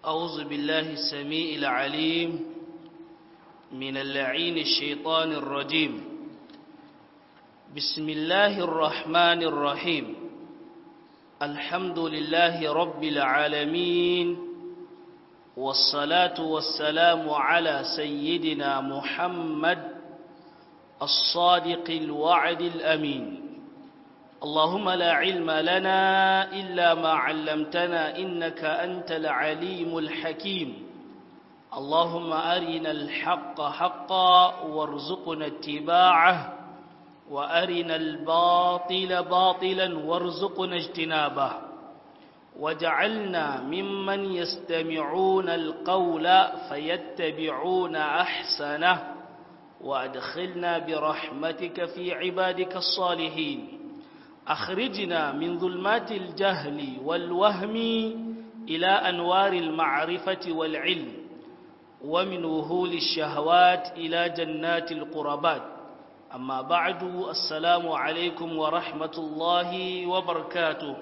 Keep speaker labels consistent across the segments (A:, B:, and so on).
A: أعوذ بالله السميع العليم من اللعين الشيطان الرجيم بسم الله الرحمن الرحيم الحمد لله رب العالمين والصلاة والسلام على سيدنا محمد الصادق الوعد الأمين اللهم لا علم لنا إلا ما علمتنا إنك أنت العليم الحكيم اللهم أرنا الحق حقا وارزقنا اتباعه وأرنا الباطل باطلا وارزقنا اجتنابه وجعلنا ممن يستمعون القول فيتبعون أحسنه وأدخلنا برحمتك في عبادك الصالحين أخرجنا من ظلمات الجهل والوهم إلى أنوار المعرفة والعلم ومن وهول الشهوات إلى جنات القربات أما بعد السلام عليكم ورحمة الله وبركاته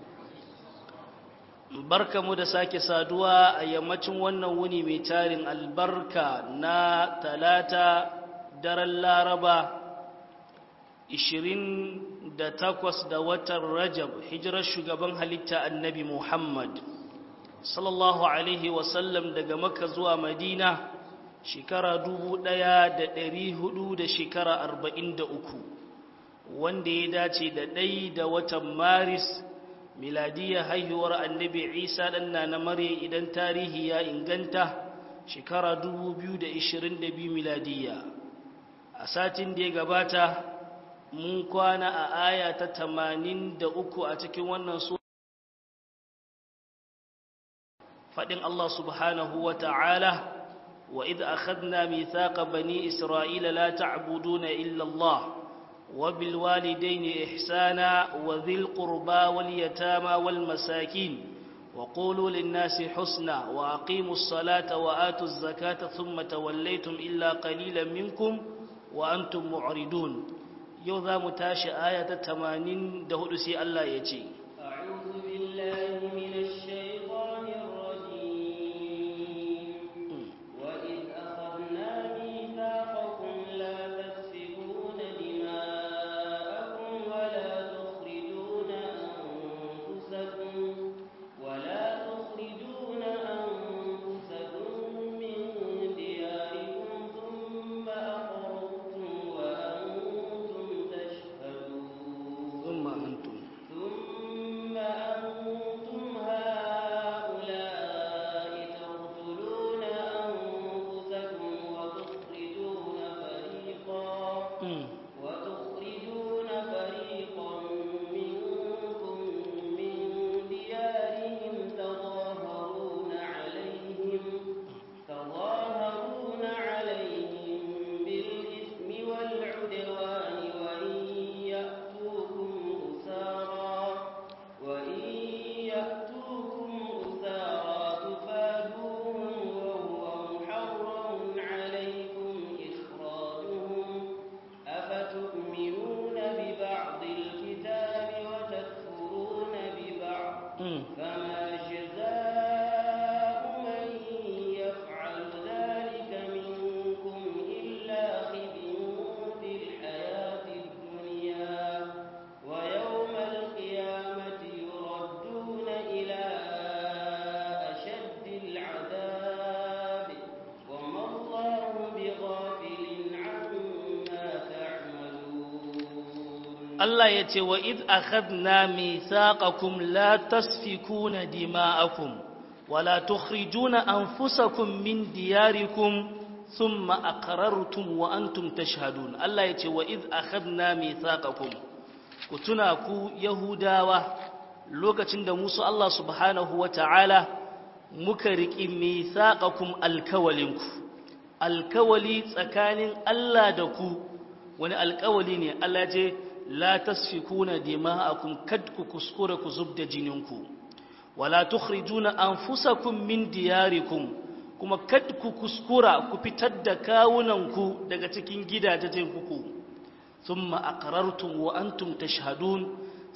A: barka mu da sake saduwa a yammacin wannan wuni mai tarin albarka na talata daren laraba 28 da watan rajab hijirar shugaban halitta annabi muhammad sallallahu alaihi wasallam daga maka zuwa madina shekara dubu ɗaya da ɗari hudu da shekara arba'in da uku wanda ya dace da ɗai da watan maris miladiyar haihuwar annabi isa ɗanna na mare idan tarihi ya inganta shekara dubu biyu da ishirin da biyu miladiyya a satin da ya gabata mun kwana a aya ta tamanin da uku a cikin wannan su faɗin Allah subhanahu wa ta'ala wa idh akhadna mithaqa bani isra'ila la ta'buduna illa Allah wa bil walidayni ihsana wa dhil qurba wal yatama wal masakin wa qulu lin nasi husna wa aqimus salata wa atuz zakata thumma tawallaytum illa qalilan minkum wa antum mu'ridun yau za mu tashi aya ta 84 sai Allah ya ce
B: a'udhu billahi minash shaitanir
A: Allah ya ce wa id akhadna mithaqakum la tasfikuna dima'akum wa la tukhrijuna anfusakum min diyarikum thumma aqrartum wa antum tashhadun Allah ya ce wa id akhadna mithaqakum ku tuna ku yahudawa lokacin da musu Allah subhanahu wata'ala muka riki mithaqakum alkawalinku alkawali tsakanin Allah da ku wani alkawali ne Allah ce la tasfikuna dima'akum kad ku kuskura ku zubda jininku wala tukhrijuna anfusakum min diyarikum kuma kad ku kuskura ku fitar da kawunanku daga cikin gidajen ku thumma aqrartum wa antum tashhadun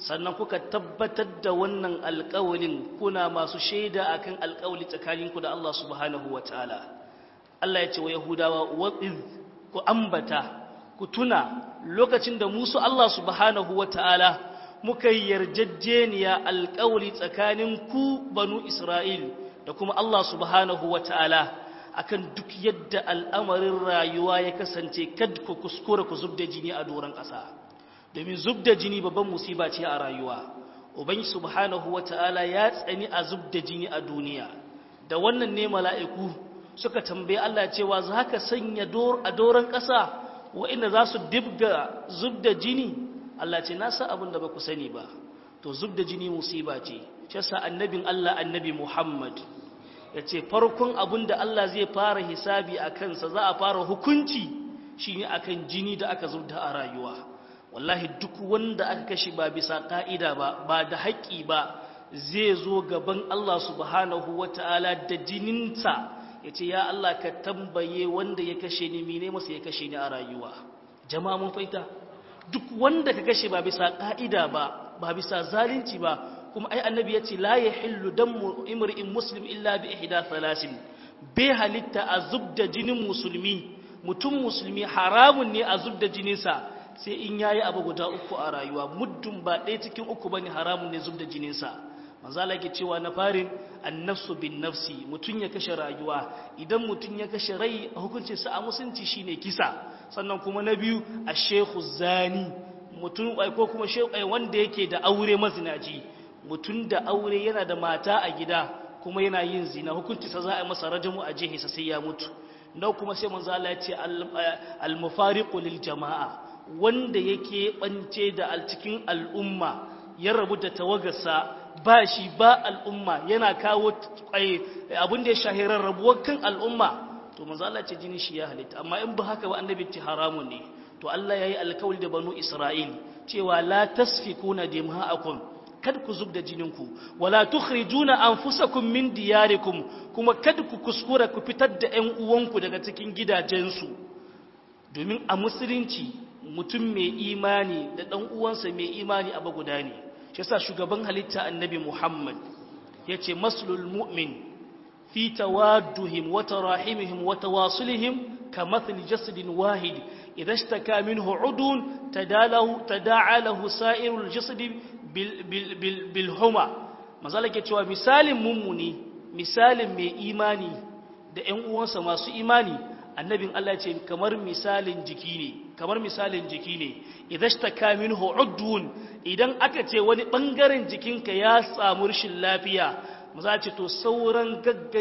A: sannan kuka tabbatar da wannan alƙawalin kuna masu shaida akan alƙawali tsakaninku da Allah subhanahu wataala Allah ya ce wa Yahudawa wa'iz ku ambata ku tuna lokacin da musu Allah subhanahu wataala muka yi yarjejeniya alƙawali tsakanin ku banu Isra'il da kuma Allah subhanahu wataala akan duk yadda al'amarin rayuwa ya kasance kad ku kuskura ku zubda jini a doron ƙasa domin zubda jini babban musiba ce a rayuwa ubangi subhanahu wata'ala ya tsani a zubda jini a duniya da wannan ne mala'iku suka tambaye Allah cewa za ka sanya a doron ƙasa wa'inda za su dibga zubda jini Allah ce na sa abin da ba ku sani ba to zubda jini musiba ce shi yasa annabin Allah annabi Muhammad ya ce farkon abin da Allah zai fara hisabi a kansa za a fara hukunci shi ne akan jini da aka zubda a rayuwa wallahi duk wanda aka kashe ba bisa ka'ida ba ba da haƙƙi ba zai zo gaban Allah subhanahu wata'ala da jininsa ya ce ya Allah ka tambaye wanda ya kashe ni mine masa ya kashe ni a rayuwa jama'a mun faita duk wanda ka kashe ba bisa ka'ida ba ba bisa zalunci ba kuma ai annabi yace la yahillu damu imri'in muslim illa bi ihda thalasin bai halitta a zubda jinin musulmi mutum musulmi haramun ne a zubda jininsa sai in yayi abu guda uku a rayuwa muddin ba ɗaya cikin uku bane haramun ne zubda jininsa manzala ke cewa na farin annafsu bin nafsi mutum ya kashe rayuwa idan mutum ya kashe rai a hukuncin sa a musunci shine kisa sannan kuma na biyu a shehu zani mutum ko kuma shehu wanda yake da aure mazinaci mutum da aure yana da mata a gida kuma yana yin zina hukuncinsa za a masa rajamu a jihisa sai ya mutu na kuma sai manzo Allah ya ce al-mufariqu lil jama'a wanda yake bance da cikin al'umma ya rabu da tawagarsa ba shi ba al'umma yana kawo abin da ya shahirar rabuwar kan al'umma to manzo Allah ce jini shi ya halitta amma in ba haka ba annabi ce haramun ne to Allah yayi alkawli da banu Isra'il cewa la tasfikuna dima'akum kad ku zub da jininku wala tukhrijuna anfusakum min diyarikum kuma kad ku kuskura ku fitar da ƴan uwanku daga cikin gidajensu domin a musulunci mutum mai imani da ɗan uwansa mai imani abu guda ne shi yasa shugaban halitta annabi Muhammad yace maslul mu'min fi tawadduhim wa tarahimihim wa tawasulihim kamathli jasadin wahid idha ishtaka minhu udun tadalahu tada'a lahu sa'irul jasadi bilhuma mazala ke cewa misalin mummuni misalin mai imani da ‘yan uwansa masu imani annabin Allah ce kamar misalin jiki ne kamar misalin jiki ne idan shi ta kamin hu'udun idan aka ce wani ɓangaren jikinka ya samu rashin lafiya maza ce to sauran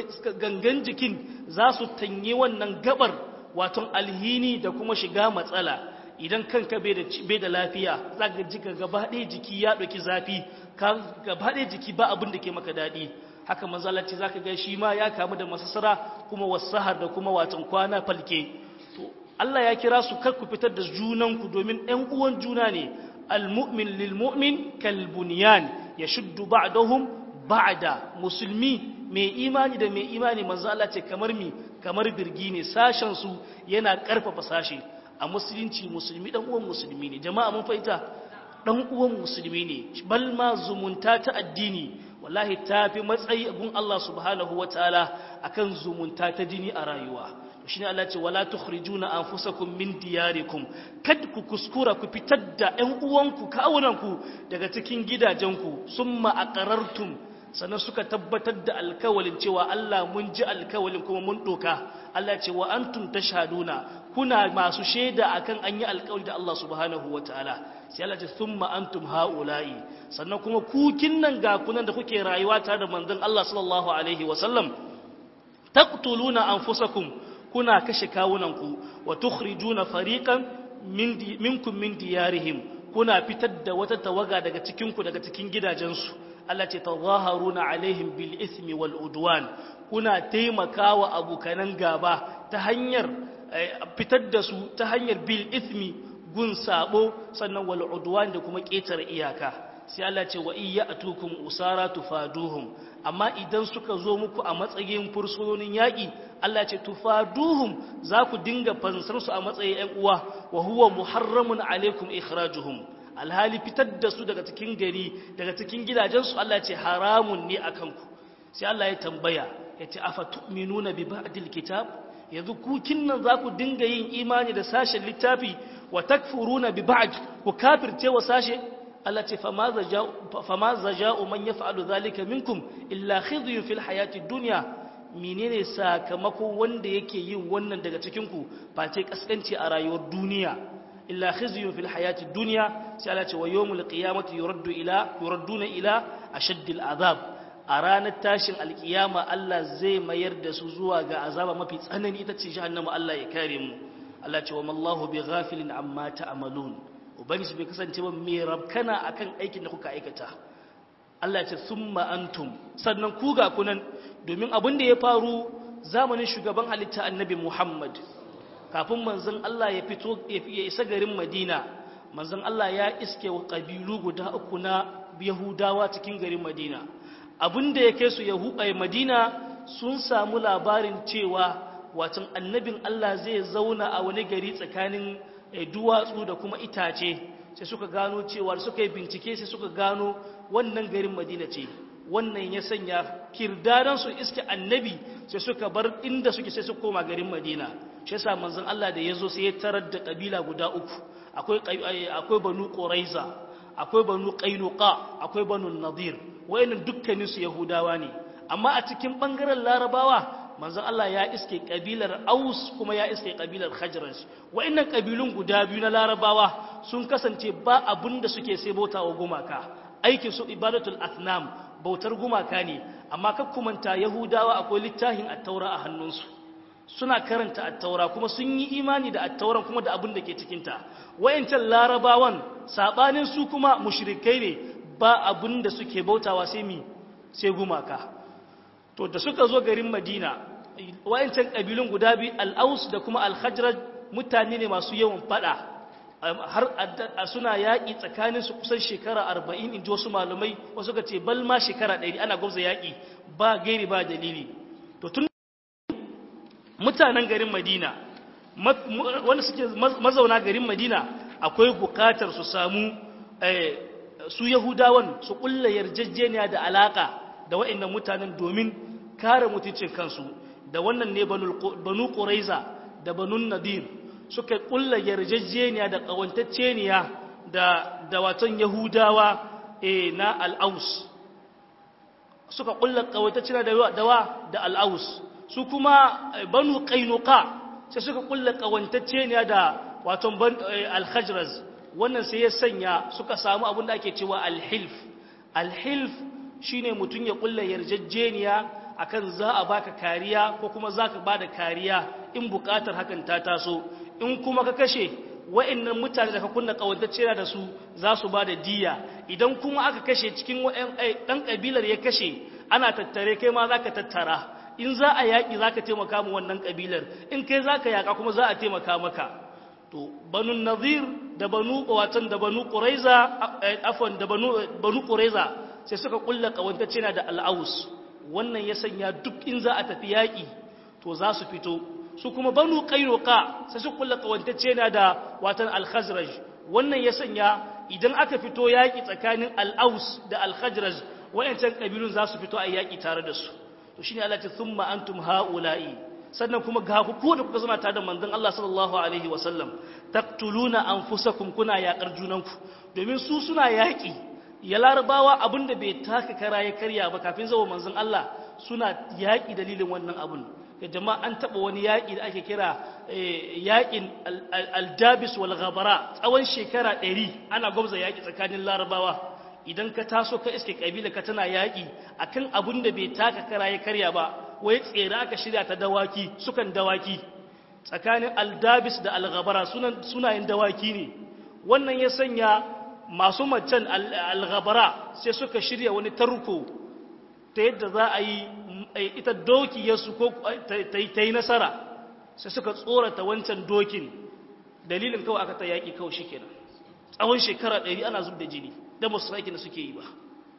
A: gangan jikin za su tanye wannan gabar waton alhini da kuma shiga matsala idan kanka bai da lafiya za ka ji ka gabaɗe jiki ya ɗauki zafi ka gabaɗe jiki ba abin da ke maka daɗi haka manzalaci za ka ga shi ma ya kamu da masasara kuma wasahar da kuma watan kwana falke to Allah ya kira su kar ku fitar da junanku domin ɗan uwan juna ne almu'min lilmu'min kalbunyan ya shuddu ba'dahum ba'da musulmi mai imani da mai imani manzo Allah ce kamar mi kamar birgi ne sashen su yana karfafa sashe a musulunci musulmi dan uwan musulmi ne jama'a mun fahimta dan uwan musulmi ne bal ma zumunta ta addini wallahi tafi matsayi gun Allah subhanahu wataala akan zumunta ta jini a rayuwa shine Allah ce wala tukhrijuna anfusakum min diyarikum kad ku kuskura ku fitar da ƴan uwanku kawunanku daga cikin gidajenku summa aqarartum sannan suka tabbatar da alkawalin cewa Allah mun ji alkawalin kuma mun doka Allah ce wa antum tashhaduna kuna masu shaida akan an yi alkawali da Allah subhanahu wataala sai Allah ce thumma antum haula'i sannan kuma ku kinnan ga kunan da kuke rayuwa tare da manzon Allah sallallahu alaihi wasallam taqtuluna anfusakum kuna kashe kawunanku wa tukhrijuna fariqan minkum min diyarihim kuna fitar da wata tawaga daga cikinku daga cikin gidajensu Allah ce tazaharuna alaihim bil ismi wal udwan kuna taimakawa abukanan gaba ta hanyar fitar da su ta hanyar bil ismi gun sabo sannan wal udwan da kuma ƙetare iyaka sai Allah ce wa iya atukum usara tufaduhum amma idan suka zo muku a matsayin fursunonin yaƙi Allah ce tufaduhum za ku dinga fansar su a matsayin ƴan uwa wa huwa muharramun alaikum ikhrajuhum alhali fitar da su daga cikin gari daga cikin gidajensu Allah ya ce haramun ne akan ku sai Allah ya tambaya ya ce afa tu'minuna bi ba'dil kitab yanzu ku kinnan za ku dinga yin imani da sashen littafi wa takfuruna bi ba'd ku kafirce wa sashe Allah ce fama zaja'u man yaf'alu zalika minkum illa khizyun fil hayati dunya menene sakamako wanda yake yin wannan daga cikin ku face kaskanci a rayuwar duniya illa khizyun fil hayati dunya sai Allah ce wa yawmul qiyamati yuraddu ila yuradduna ila ashaddil azab a ranar tashin alkiyama Allah zai mayar da su zuwa ga azaba mafi tsanani ita ce jahannama Allah ya kare mu Allah ce wa mallahu bi ghafilin amma ta'malun ubangiji bai kasance ba mai rabkana akan aikin da kuka aikata Allah ce summa antum sannan ku ga kunan domin abin da ya faru zamanin shugaban halitta annabi Muhammad kafin manzon Allah ya fito ya isa garin Madina manzon Allah ya iske wa kabilu guda uku na Yahudawa cikin garin Madina abin da ya kai su Yahuda Madina sun samu labarin cewa watan annabin Allah zai zauna a wani gari tsakanin duwatsu da kuma itace sai suka gano cewa suka yi bincike sai suka gano wannan garin madina ce wannan ya sanya kirdadan su iske annabi sai suka bar inda suke sai su koma garin madina shi yasa manzon Allah da yazo sai ya tarar da kabila guda uku akwai akwai banu quraiza akwai banu qainuqa akwai banu nadir wayannan dukkanin su yahudawa ne amma a cikin bangaren larabawa manzon Allah ya iske kabilar Aus kuma ya iske kabilar Khazraj wa'annan kabilun guda biyu na Larabawa sun kasance ba abin da suke sai bautawa gumaka aikin su ibadatul athnam bautar gumaka ne amma kakkumanta Yahudawa akwai littafin at-Taura a hannunsu suna karanta at-Taura kuma sun yi imani da at-Tauran kuma da abin da ke cikin ta wayancan Larabawan sabanin su kuma mushrikai ne ba abin da suke bautawa sai mi sai gumaka to da suka zo garin Madina wayancan kabilun guda biyu al-Aus da kuma al-Khazraj mutane ne masu yawan fada har suna yaƙi tsakanin su kusan shekara 40 inji wasu malumai wasu ka ce bal ma shekara 100 ana gwamza yaƙi ba gairi ba dalili to tun mutanen garin Madina wanda suke mazauna garin Madina akwai bukatar su samu su Yahudawan su kulla yarjejeniya da alaka da wa'annan mutanen domin kare mutuncin kansu da wannan ne banu ƙuraiza da banu nadir suka ƙulla yarjejeniya da ƙawantacceniya da da watan yahudawa e, na al'aus suka ƙulla ƙawantacceniya da dawa da al'aus su kuma banu ƙainuka sai suka ƙulla ƙawantacceniya da watan al-khajraz wannan sai ya sanya suka samu abin da ake cewa al-hilf al-hilf shine mutum ya ƙulla yarjejeniya akan za a baka kariya ko kuma za ka ba da kariya in bukatar hakan ta taso in kuma ka kashe wa'annan mutane da ka kunna kawantacce da su za su ba da diya idan kuma aka kashe cikin ɗan ƙabilar ya kashe ana tattare kai ma za ka tattara in za a yaƙi za ka taimaka mu wannan ƙabilar in kai za ka yaƙa kuma za a taimaka maka to banu nazir da banu watan da banu ƙuraiza afon da banu ƙuraiza sai suka kulla kawantacce da al'aus wannan ya sanya duk in za a tafi yaƙi to za su fito su kuma banu ƙairoka sai su kulla ƙawantacce na da watan alhazraj wannan ya sanya idan aka fito yaƙi tsakanin al'aus da alhazraj wayancan ƙabilun za su fito a yaƙi tare da su to shine Allah ta thumma antum haula'i sannan kuma ga ku ko da kuka zama tare da manzon Allah sallallahu alaihi wasallam taqtuluna anfusakum kuna yaƙar junanku domin su suna yaƙi ya larabawa abinda bai taka kara ya karya ba kafin zuwa manzon Allah suna yaƙi dalilin wannan abun ya jama'a an taɓa wani yaƙi da ake kira yaƙin aldabis wal ghabara tsawon shekara ɗari ana gwamza yaƙi tsakanin larabawa idan ka taso ka iske ƙabila ka tana yaƙi akan abin da bai taka kara ya karya ba wai tsere aka shirya ta dawaki sukan dawaki tsakanin aldabis da alghabara sunayen dawaki ne wannan ya sanya masu macen alghabara sai suka shirya wani tarko ta yadda za a yi ita doki yasu ko ta yi nasara sai suka tsorata wancan dokin dalilin kawai aka ta yaƙi kawai shi kenan tsawon shekara ɗari ana zub da jini da masu aikin da suke yi ba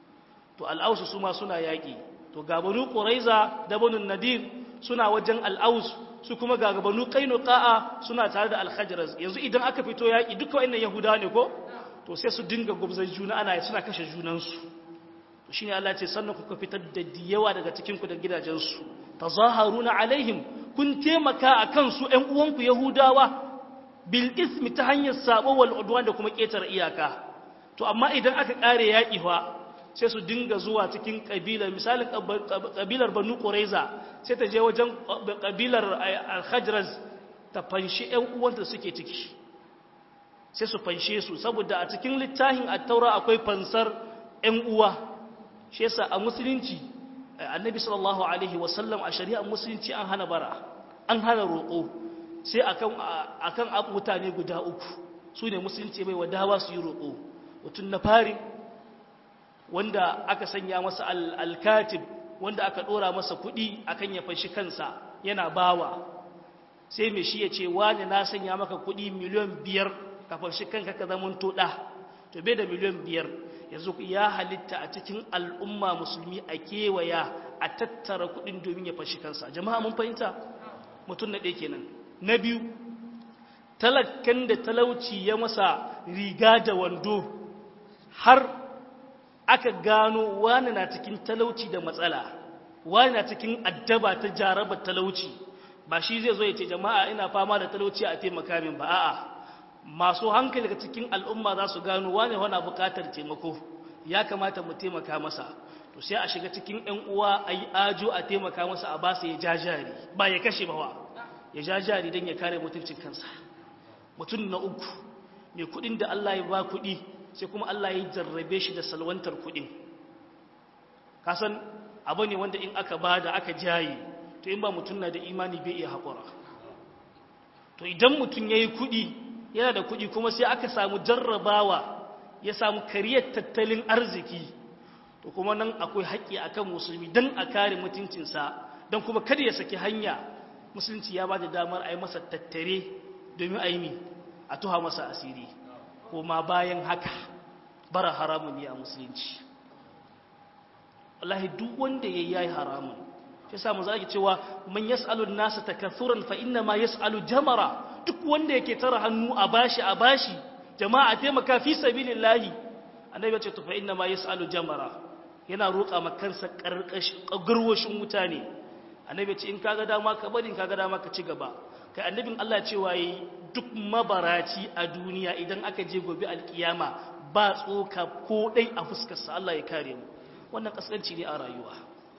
A: to al'ausu su ma suna yaƙi to gabanu ƙuraiza da banu nadir suna wajen al'aus su kuma gabanu ƙainu ƙa'a suna tare da alhajiraz yanzu idan aka fito yaƙi duka wa'annan yahudawa ne ko to to sai su dinga gubzar juna ana suna kashe junansu to shine Allah ce sannan kuka fitar da yawa daga cikin ku da gidajensu tazaharuna alaihim kun taimaka akan su ƴan uwanku yahudawa bil ismi ta hanyar sabo wal udwan da kuma ketar iyaka to amma idan aka kare yaki fa sai su dinga zuwa cikin kabilar misalin kabilar banu quraiza sai ta je wajen kabilar al-khajraz ta fanshi ƴan uwanta suke ciki sai su fanshe su saboda a cikin littafin at-taura akwai fansar ƴan uwa shi yasa a musulunci annabi sallallahu alaihi wasallam a shari'ar musulunci an hana bara an hana roƙo sai akan akan mutane guda uku su ne musulunci bai wadawa su yi roƙo mutum na fari wanda aka sanya masa alkatib wanda aka ɗora masa kuɗi akan ya fashi kansa yana bawa sai mai shi ya ce wani na sanya maka kuɗi miliyan biyar ka fashi kanka ka zama toɗa to bai da miliyan biyar yanzu ya halitta a cikin al'umma musulmi a kewaya a tattara kuɗin domin ya fashi kansa jama'a mun fahimta mutum na ɗaya kenan na biyu talakkan da talauci ya masa riga da wando har aka gano wani na cikin talauci da matsala wani na cikin addaba ta jaraba talauci ba shi zai zo ya ce jama'a ina fama da talauci a taimaka min ba a'a masu hankali daga cikin al'umma za su gano wane wana bukatar taimako ya kamata mu taimaka masa to sai a shiga cikin ‘yan uwa a yi ajo a taimaka masa a basa ya ja jari ba ya kashe ba wa ya ja jari don ya kare mutuncin kansa mutum na uku mai kudin da Allah ya ba kudi sai kuma Allah ya jarrabe shi da salwantar kudin kasan abu ne wanda in aka ba da aka jaye to in ba mutum na da imani bai iya haƙura to idan mutum ya yi kudi yana da kuɗi kuma sai aka samu jarrabawa ya samu kariyar tattalin arziki to kuma nan akwai haƙƙi akan musulmi don a kare mutuncinsa don kuma kada ya saki hanya musulunci ya ba da damar a yi masa tattare domin a yi mi a tuha masa asiri kuma bayan haka bara haramun ne a musulunci wallahi duk wanda ya yi haramun shi sa mu zaki cewa man yas'alu an-nasa takathuran fa inna ma yas'alu jamara duk wanda yake tara hannu a bashi a bashi jama'a taimaka fi sabilillahi annabi ya ce to fa inna ma yas'alu jamara yana roƙa ma kansa karkashin garwashin wuta ne annabi ya ce in kaga dama ka bari in kaga dama ka ci gaba kai annabin Allah cewa yi duk mabaraci a duniya idan aka je gobe alkiyama ba tsoka ko dai a fuskar sa Allah ya kare mu wannan kaskanci ne a rayuwa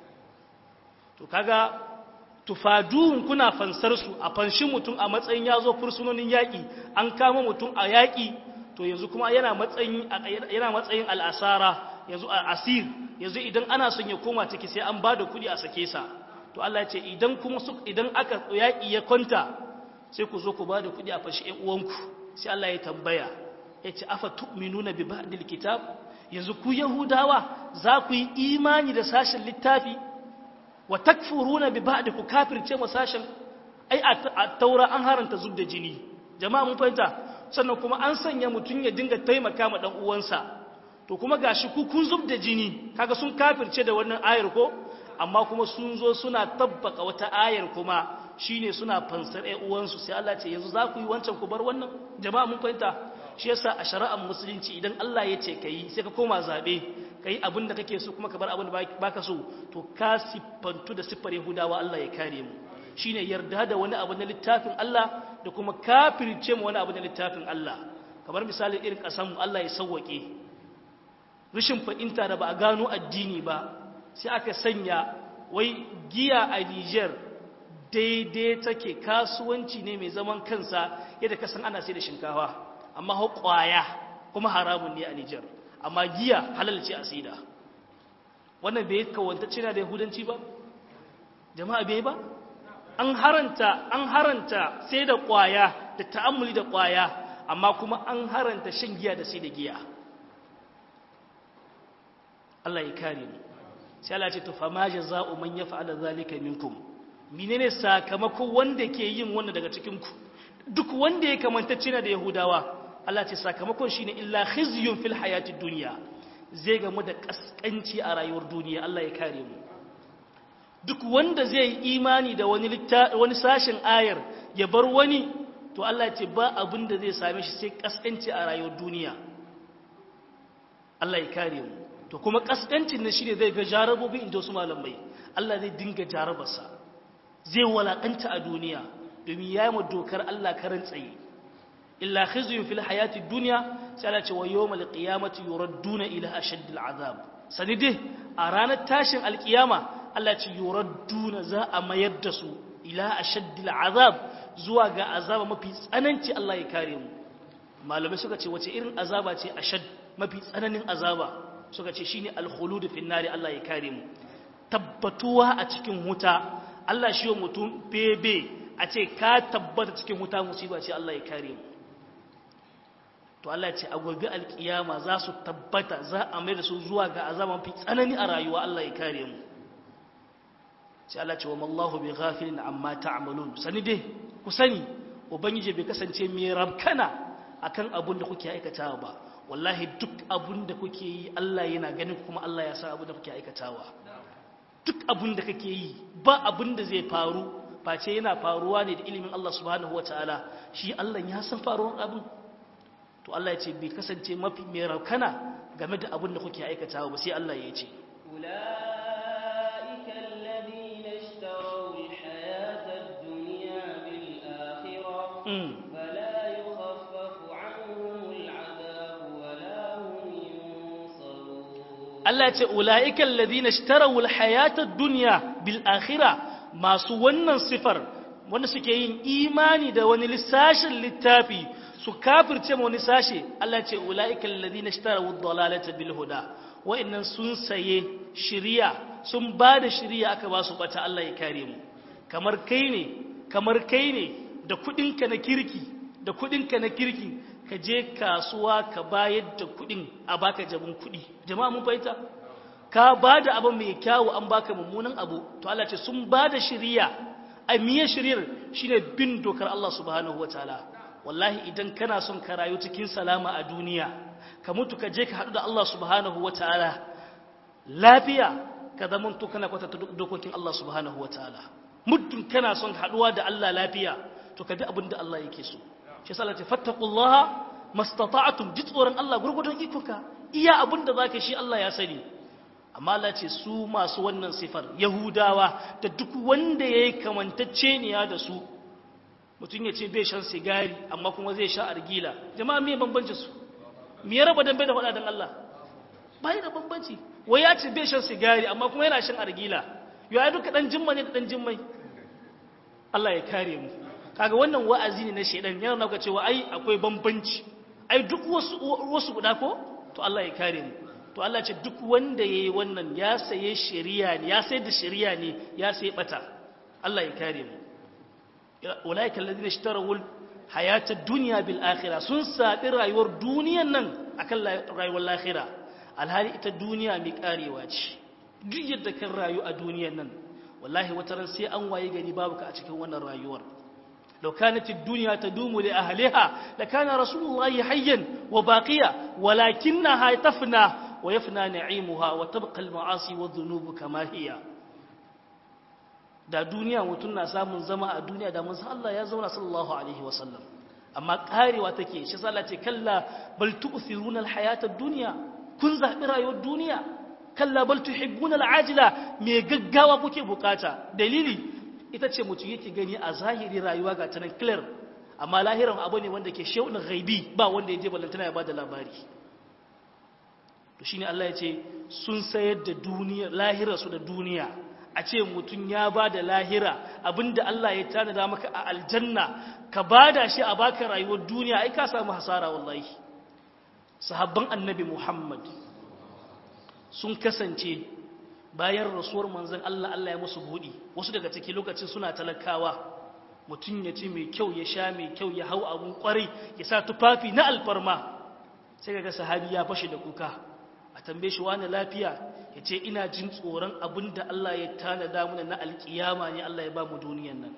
A: to kaga tufadun kuna fansar su a fanshi mutum a matsayin ya zo fursunonin yaƙi an kama mutum a yaƙi to yanzu kuma yana matsayin yana matsayin al'asara yanzu asir yanzu idan ana son ya koma ciki sai an bada kuɗi a sake sa to Allah ya ce idan kuma su idan aka yaƙi ya kwanta sai ku zo ku bada kuɗi a fashi ƴan uwanku sai Allah ya tambaya ya ce afa tu'minuna bi ba'dil kitab yanzu ku yahudawa za ku yi imani da sashen littafi wa takfuruna bi ba'di ku kafirce mu sashen ai a taura an haranta zub da jini jama'a mun fahimta sannan kuma an sanya mutun ya dinga taimaka ma dan uwansa to kuma gashi ku kun zub da jini kaga sun kafirce da wannan ayar ko amma kuma sun zo suna tabbaka wata ayar kuma shine suna fansar ɗan uwansu sai Allah ce yanzu za ku yi wancan ku bar wannan jama'a mun fahimta shi yasa a shari'ar musulunci idan Allah ya ce kai sai ka koma zabe kai abin da kake so kuma ka bar abin da baka so to ka siffantu da siffar Yahudawa Allah ya kare mu shine yarda da wani abu na littafin Allah da kuma kafirce mu wani abu na littafin Allah kamar misali irin kasan mu Allah ya sauwake rishin fahimta da ba a gano addini ba sai aka sanya wai giya a Niger daidai take kasuwanci ne mai zaman kansa yadda kasan ana sai da shinkafa amma hau kwaya kuma haramun ne a Niger amma giya halal ce a saida wannan bai kawanta cina da yahudanci ba jama'a bai ba an haranta an haranta sai da kwaya da ta'ammuli da kwaya amma kuma an haranta shan giya da sai da giya Allah ya kare mu sai Allah ya ce to fa ma jazaa'u man yaf'ala zalika minkum menene sakamakon wanda ke yin wannan daga cikin ku duk wanda ya kamanta cina da yahudawa Allah ce sakamakon shi ne illa khizyun fil hayatid duniya zai gamu da kaskanci a rayuwar duniya Allah ya kare mu duk wanda zai yi imani da wani wani sashen ayar ya bar wani to Allah ce ba abin da zai same shi sai kaskanci a rayuwar duniya Allah ya kare mu to kuma kaskancin nan shine zai ga jarabobi inda wasu malamai Allah zai dinga jarabarsa zai walakanta a duniya domin ya yi dokar Allah karan tsaye illa khizyun fil hayati dunya sai Allah ce wa yawmal qiyamati yuradduna ila ashaddil azab sani dai a ranar tashin alkiyama Allah ce yuradduna za a mayar da su ila ashaddil azab zuwa ga azaba mafi tsananci Allah ya kare mu malamai suka ce wace irin azaba ce ashad mafi tsananin azaba suka ce shine al-khulud fi nari Allah ya kare mu tabbatuwa a cikin wuta Allah shi wa mutum bebe a ce ka tabbata cikin wuta musiba ce Allah ya kare mu to Allah ya ce a gobe alkiyama za su tabbata za a mai da su zuwa ga azaba mafi tsanani a rayuwa Allah ya kare mu sai Allah ce wa mallahu bi ghafilin amma ta'malun sani dai ku sani ubangiji bai kasance mai rabkana akan abun da kuke aikatawa ba wallahi duk abun da kuke yi Allah yana ganin kuma Allah ya san abun da kuke aikatawa duk abun da kake yi ba abun da zai faru face yana faruwa ne da ilimin Allah subhanahu wataala shi Allah ya san faruwar abun to Allah ya ce bai kasance mafi mai rabkana game da abun da kuke aikatawa ba sai Allah ya ce
B: أولئك الذين اشتروا الحياة الدنيا بالآخرة
A: mm.
B: فلا يخفف عنهم العذاب ولا هم ينصرون
A: Allah ce ula'ikan ladina shtarawul hayatar duniya bil akhira masu wannan sifar wanda suke yin imani da wani lissashin littafi su kafirce ma wani sashe Allah ce ula'ikan ladina shtarawul dalalata bil huda wa'annan sun saye shiriya sun ba da shiriya aka ba su bata Allah ya kare mu kamar kai ne kamar kai ne da kudinka na kirki da kudinka na kirki ka je kasuwa ka bayar da kudin a baka jabin kudi jama'a mun fahimta ka ba da abu mai kyawu an baka mummunan abu to Allah ce sun ba da shiriya a miye shiriyar shine bin dokar Allah subhanahu wataala wallahi idan kana son ka rayu cikin salama a duniya ka mutu ka je ka haɗu da Allah subhanahu wataala lafiya ka zamanto kana kwatanta dokokin Allah subhanahu wataala muddin kana son haɗuwa da Allah lafiya to ka bi abin da Allah yake so shi yasa Allah ce fattaqullaha mastata'tum ji tsoron Allah gurgudun ikonka iya abin da zaka shi Allah ya sani amma Allah ce su masu wannan sifar yahudawa da duk wanda yayi kamantacce ne da su mutum ya ce bai shan sigari amma kuma zai sha argila jama'a me bambanci su me ya raba dambe da faɗa dan Allah bai da bambanci wai ya ce bai shan sigari amma kuma yana shan argila yo ai duka dan jimma ne da dan jimmai Allah ya kare mu kaga wannan wa'azi ne na shedan yana nuna cewa ai akwai bambanci ai duk wasu wasu guda ko to Allah ya kare mu to Allah ce duk wanda yayi wannan ya saye shari'a ne ya sayar da shari'a ne ya saye bata Allah ya kare mu ulaika alladhina ishtarawul hayatad dunya bil akhirah sun sabi rayuwar duniyan nan akan rayuwar lahira alhali ita duniya mai karewa ce duk yadda kan rayu a duniyan nan wallahi wata ran sai an waye gari babu ka a cikin wannan rayuwar لو كانت الدنيا تدوم لأهلها لكان رسول الله حيا وباقيا ولكنها تفنى ويفنى نعيمها وتبقى المعاصي والذنوب كما هي da duniya mutum na samun zama a duniya da mun san Allah ya zauna sallallahu alaihi wasallam amma karewa take shi sallah ce kalla bal tu'thiruna alhayata ad-dunya kun zabi rayuwar duniya kalla bal tuhibbuna al'ajila me gaggawa kuke bukata dalili ita ce mutum yake gani a zahiri rayuwa ga tanan clear amma lahiran abu ne wanda ke shaunin ghaibi ba wanda ya je ballantana ya bada labari to shine Allah ya ce sun sayar da duniya lahira su da duniya a ce mutum ya bada lahira abinda Allah ya tanada maka a aljanna ka bada shi a baka rayuwar duniya ai ka samu hasara wallahi sahabban annabi Muhammad sun kasance bayan rasuwar manzon Allah Allah ya musu buɗi wasu daga ciki lokacin suna talakawa mutum ya ci mai kyau ya sha mai kyau ya hau abun kwarai ya sa tufafi na alfarma sai kaga sahabi ya fashe da kuka a tambaye shi wani lafiya ya ce ina jin tsoron abin da Allah ya tanada mana na alkiyama ne Allah ya ba mu duniyan nan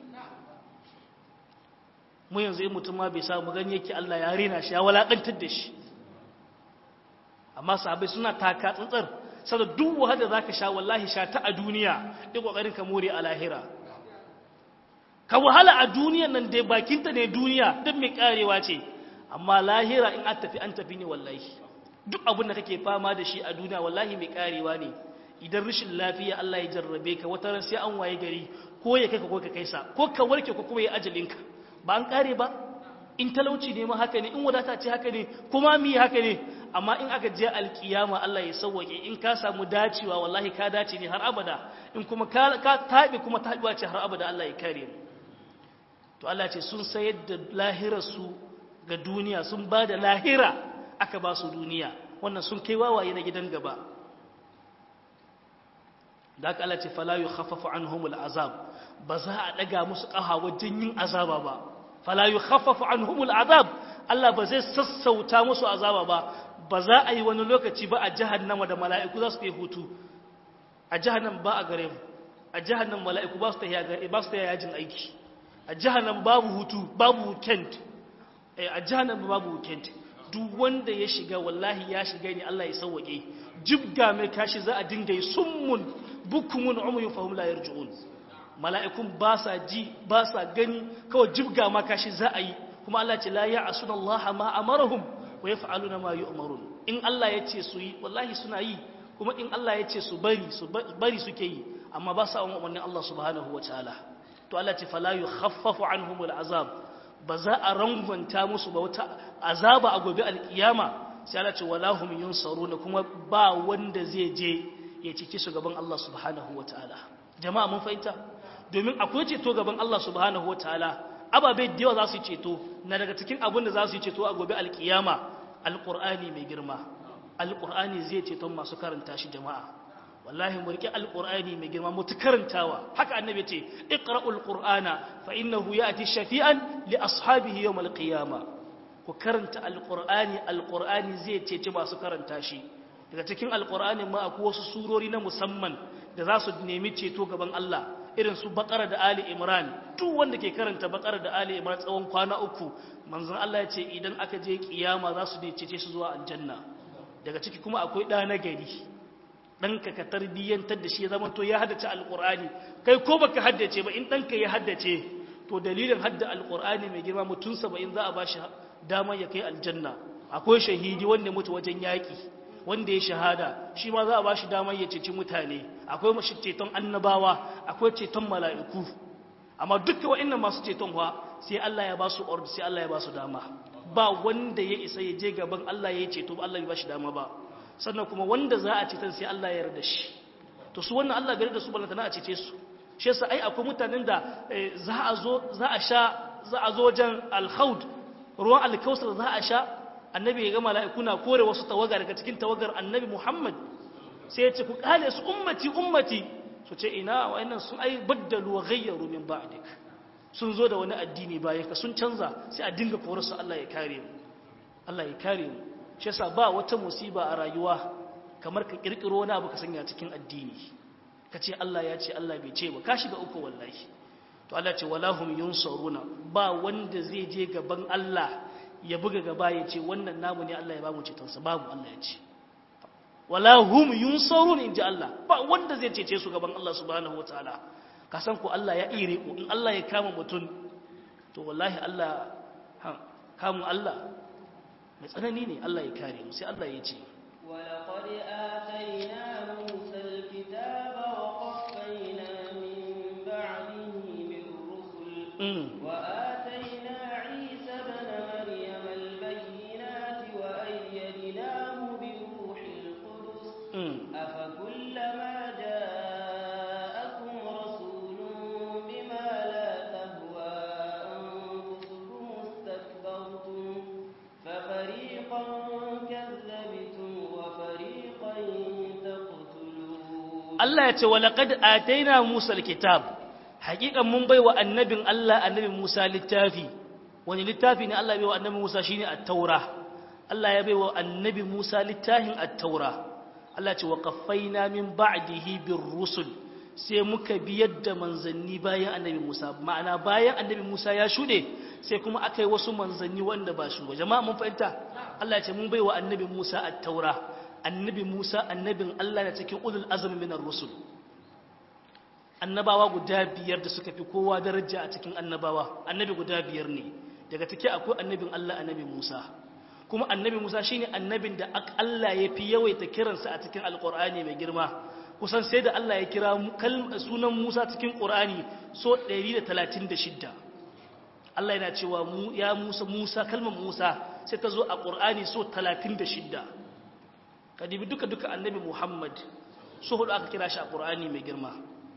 A: mu yanzu in mutum ma bai samu gani yake Allah ya rena shi ya walakantar da shi amma sahabai suna taka tsantsar saboda duk wahala zaka sha wallahi sha ta a duniya duk kokarin ka more a lahira ka wahala a duniyan nan dai bakinta ne duniya duk mai karewa ce amma lahira in an tafi an tafi ne wallahi duk abin da kake fama da shi a duniya wallahi mai karewa ne idan rashin lafiya Allah ya jarrabe ka wata ran sai an waye gari ko ya kai ka ko ka kai sa ko ka warke ko kuma ya ajalinka ba an kare ba in talauci ne ma haka ne in wadata ce haka ne kuma mi haka ne amma in aka je alkiyama Allah ya sauwake in ka samu dacewa wallahi ka dace ne har abada in kuma ka taɓe kuma taɓewa ce har abada Allah ya kare mu to Allah ce sun sayar da lahirarsu ga duniya sun ba da lahira aka ba su duniya wannan sun kai wawaye na gidan gaba da aka Allah ce fala yukhaffafu anhumul azab ba za a daga musu kaha wajen yin azaba ba fala yukhaffafu anhumul azab Allah ba zai sassauta musu azaba ba ba za a yi wani lokaci ba a jahannama da mala'iku za su yi hutu a jahannam ba a gare mu a jahannam mala'iku ba su ta ba su ta yajin aiki a jahannam babu hutu babu weekend a jahannam babu weekend duk wanda ya shiga wallahi ya shiga ne Allah ya sauwake jibga mai kashi za a dinga yi summun bukumun umuyun fahim la yarji'un mala'ikun ba sa ji ba sa gani kawai jibga ma kashi za a yi kuma Allah ce la ya'asuna Allah ma amarahum wa yaf'aluna ma yu'marun in Allah ya ce su yi wallahi suna yi kuma in Allah ya ce su bari su bari suke yi amma ba sa umarnin Allah subhanahu wataala to Allah ce fala yukhaffafu anhumul azab ba za a rangwanta musu ba wata azaba a gobe alkiyama sai Allah ce wala hum yunsaruna kuma ba wanda zai je ya cike su gaban Allah subhanahu wataala jama'a mun fahimta domin akwai ceto gaban Allah subhanahu wataala ababe da yawa za su ceto na daga cikin abin da za su ceto a gobe alkiyama alqur'ani mai girma alqur'ani zai ceton masu karanta shi jama'a wallahi mu rike alqur'ani mai girma mutu karantawa haka annabi ce iqra'ul qur'ana fa innahu ya'ti shafi'an li ashabihi yawm alqiyama ku karanta alqur'ani alqur'ani zai cece masu karanta shi daga cikin alqur'ani ma akwai wasu surori na musamman da za su nemi ceto gaban Allah irin su baqara da ali imran duk wanda ke karanta baqara da ali imran tsawon kwana uku manzon Allah ya ce idan aka je kiyama za su cece su zuwa aljanna daga ciki kuma akwai ɗa na gari ɗanka ka tarbiyyantar da shi ya zama to ya haddace alƙur'ani kai ko baka haddace ba in ɗanka ya haddace to dalilin hadda alƙur'ani mai girma mutum saba'in za a ba shi damar ya kai aljanna akwai shahidi wanda mutu wajen yaƙi wanda ya shahada shi ma za a ba shi damar ya ceci mutane akwai mashi ceton annabawa akwai ceton mala'iku amma dukkan wa'annan masu ceton wa sai Allah ya ba su order sai Allah ya ba su dama ba wanda ya isa ya je gaban Allah ya ceto ba Allah ya ba shi dama ba sannan kuma wanda za a ceton sai Allah ya yarda shi to su wannan Allah bai da su balantana a cece su shi yasa ai akwai mutanen da za a zo za a sha za a zo wajen al-khawd ruwan al-kausar za a sha annabi ya ga mala'iku na kore wasu tawaga daga cikin tawagar annabi Muhammad sai ya ce ku kale su ummati ummati su ce ina wa'annan sun ai baddalu wa ghayyaru min ba'dik sun zo da wani addini bayan ka sun canza sai a dinga korarsu Allah ya kare mu Allah ya kare mu shi yasa ba wata musiba a rayuwa kamar ka kirkiro wani abu ka sanya cikin addini ka ce Allah ya ce Allah bai ce ba ka shiga uku wallahi to Allah ce wala hum yunsaruna ba wanda zai je gaban Allah ya buga gaba ya ce wannan namu ne Allah ya ba mu ceton sa babu Allah ya ce wala hum yunsarun inji Allah ba wanda zai cece su gaban Allah subhanahu wataala ka san ko Allah ya ire ku in Allah ya kama mutum to wallahi Allah kamun Allah mai tsanani ne Allah ya kare mu sai Allah ya ce
B: ولقد آتينا موسى الكتاب وقفينا من بعده بالرسل وآتينا عيسى ابن مريم البينات وأيدناه بروح القدس أفكلما جاءكم رسول بما لا تهوى أنفسكم استكبرتم ففريقا كذبتم وفريقا تقتلون
A: Allah ya ce wa laqad ataina Musa alkitab haqiqan mun baiwa annabin Allah annabi Musa littafi wani littafi ne Allah ya baiwa annabi Musa shine at-taura Allah ya baiwa annabi Musa littafin at-taura Allah ya ce wa qaffaina min ba'dihi bir rusul sai muka biyar da manzanni bayan annabi Musa ma'ana bayan annabi Musa ya shude sai kuma aka yi wasu manzanni wanda ba su ba jama'a mun fahimta Allah ya ce mun baiwa annabi Musa at-taura annabi Musa annabin Allah na cikin ulul azmi minar rusul annabawa guda biyar da suka fi kowa daraja a cikin annabawa annabi guda biyar ne daga ciki akwai annabin Allah annabi Musa kuma annabi Musa shine annabin da Allah ya fi yawaita kiransa a cikin alqur'ani mai girma kusan sai da Allah ya kira sunan Musa cikin qur'ani so 136 Allah yana cewa ya Musa Musa kalmar Musa sai ta zo a qur'ani so 36 kadibi duka duka annabi Muhammad so hudu aka kira shi a qur'ani mai girma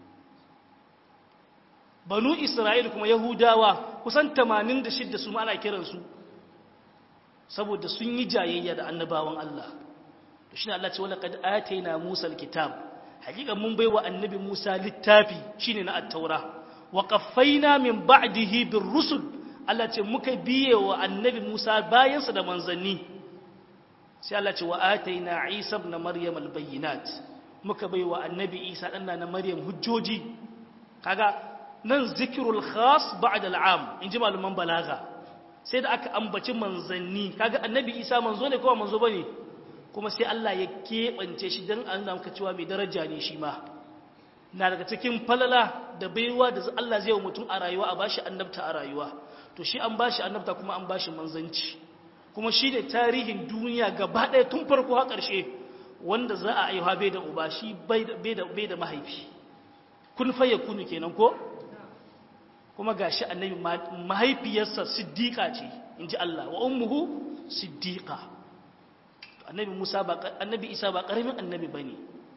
A: banu Isra'il kuma Yahudawa kusan 86 su ma ana kiransu saboda sun yi jayayya da annabawan Allah to shine Allah ce wala qad atayna Musa alkitab hakika mun baiwa annabi Musa littafi shine na at-taura wa qaffayna min ba'dihi bir rusul Allah ce muka biye wa annabi Musa bayan sa da manzanni sai Allah ce wa atayna Isa ibn Maryam albayyinat muka baiwa annabi Isa dan na Maryam hujjoji kaga nan zikrul khas ba'da al'am inji malaman balaga sai da aka ambaci manzanni kaga annabi isa manzo ne kowa manzo bane kuma sai Allah ya keɓance shi don an namka cewa mai daraja ne shi ma na daga cikin falala da baiwa da Allah zai wa mutum a rayuwa a bashi annabta a rayuwa to shi an bashi annabta kuma an bashi manzanci kuma shi ne tarihin duniya gaba ɗaya tun farko har ƙarshe wanda za a aiwa bai da uba shi bai da mahaifi kun faye kunu kenan ko kuma gashi annabi mahaifiyarsa siddiqa ce inji Allah wa ummuhu siddiqa annabi Musa ba annabi Isa ba karamin annabi bane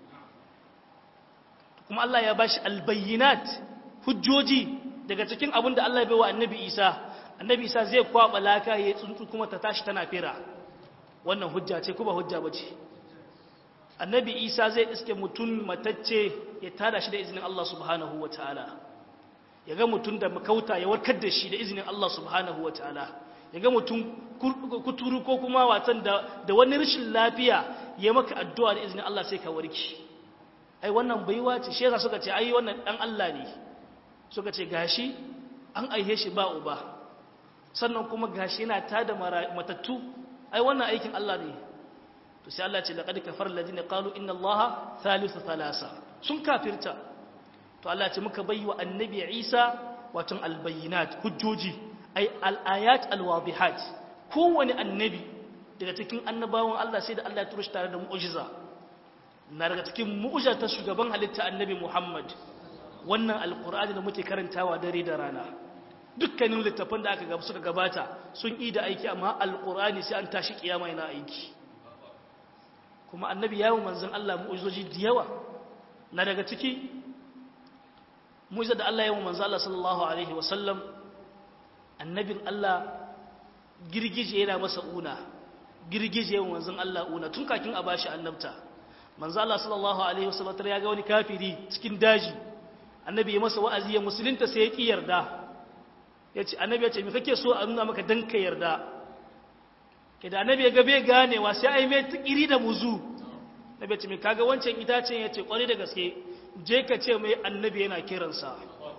A: kuma Allah ya bashi albayyinat hujjoji daga cikin abin da Allah ya baiwa annabi Isa annabi Isa zai kwaba laka ya tsuntsu kuma ta tashi tana fira wannan hujja ce kuma hujja bace annabi Isa zai iske mutum matacce ya tada shi da izinin Allah subhanahu wataala ya ga mutum da makauta ya warkar da shi da izinin Allah subhanahu wa ta'ala ya ga mutum kuturu ko kuma watan da wani rashin lafiya ya maka addu'a da izinin Allah sai ka warki ai wannan baiwa ce shi yasa suka ce ai wannan dan Allah ne suka ce gashi an aihe shi ba uba sannan kuma gashi yana tada matattu ai wannan aikin Allah ne to sai Allah ce laqad kafara alladhina qalu inna Allaha thalithu thalasa sun kafirta to Allah ce muka bai wa annabi Isa watan albayinat hujjoji ay alayat alwadihat kowane annabi daga cikin annabawan Allah sai da Allah ya turo shi tare da mu'jiza na daga cikin mu'jiza ta shugaban halitta annabi Muhammad wannan alqur'ani da muke karantawa dare da rana dukkanin littafan da aka gaba suka gabata sun yi da aiki amma alqur'ani sai an tashi kiyama yana aiki kuma annabi ya yi manzon Allah mu'jizoji da yawa na daga ciki mu'jiza da Allah ya yi manzon Allah sallallahu alaihi wasallam annabin Allah girgije yana masa una girgije yawan manzon Allah una tun kakin a bashi annabta manzon Allah sallallahu alaihi wasallam ya ga wani kafiri cikin daji annabi ya masa wa'azi ya musulunta sai ya ki yarda yace annabi ya ce me kake so a nuna maka dan ka yarda da annabi ya ga bai ganewa sai ai mai tikiri da muzu annabi ya ce me kaga wancan itacen yace kware da gaske je ka ce mai annabi yana kiransa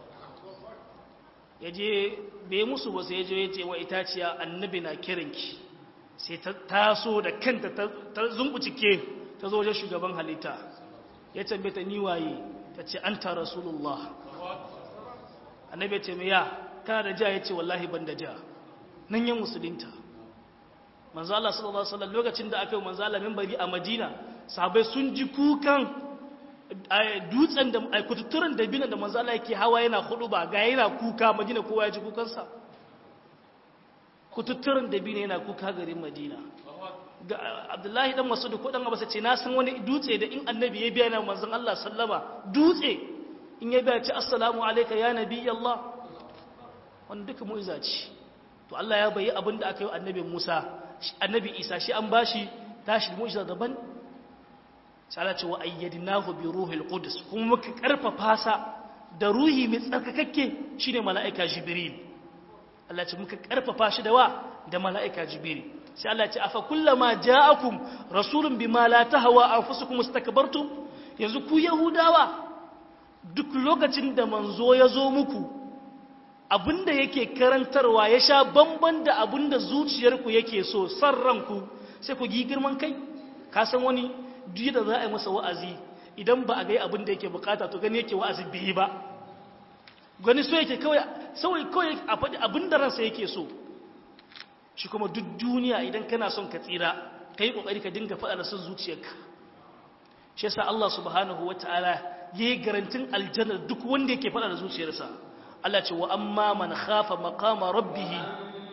A: ya je bai musu ba sai ya je ya ce wa itaciya annabi na kiranki sai ta taso da kanta ta zumbucike ta zo wajen shugaban halitta ya tambaye ta niwaye ta ce an ta rasulullah annabi ya ce mai ya kana da ja ya ce wallahi ban da ja nan yin musulunta manzo Allah sallallahu alaihi wasallam lokacin da aka yi manzo Allah minbari a Madina sahabbai sun ji kukan dutsen da kututturen da binan da manzo Allah yake hawa yana hudu ba ga yana kuka Madina kowa ya ji kukansa kututturen da binan yana kuka garin Madina ga Abdullahi dan Mas'ud ko dan Abbas ce na san wani dutse da in annabi ya biya na manzon Allah sallama dutse in ya biya ci assalamu alayka ya nabi Allah wannan duka mu'iza ce to Allah ya bayi abin da aka yi annabi Musa annabi Isa shi an bashi tashi mu'iza daban sai Allah ce wa ayyadnahu bi ruhil qudus kuma muka karfafa sa da ruhi mai tsarkakakke shine mala'ika jibril Allah ce muka karfafa shi da wa da mala'ika jibril sai Allah ce afa kullama ja'akum rasulun bima la tahwa anfusukum istakbartum yanzu ku yahudawa duk lokacin da manzo ya zo muku abinda yake karantarwa ya sha bamban da abinda zuciyarku yake so san ranku sai ku gi girman kai ka san wani duk da za a yi masa wa'azi idan ba a gai abin da yake bukata to gani yake wa'azi bai ba gani so yake kawai kawai a faɗi abin da ransa yake so shi kuma duk duniya idan kana son ka tsira ka yi ƙoƙari ka dinga faɗa da son zuciyarka shi yasa Allah subhanahu wa ta'ala ya yi garantin aljanna duk wanda yake faɗa da zuciyarsa Allah ce wa amma man khafa maqama rabbihi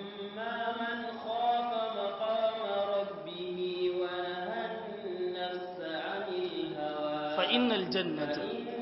A: fa innal jannata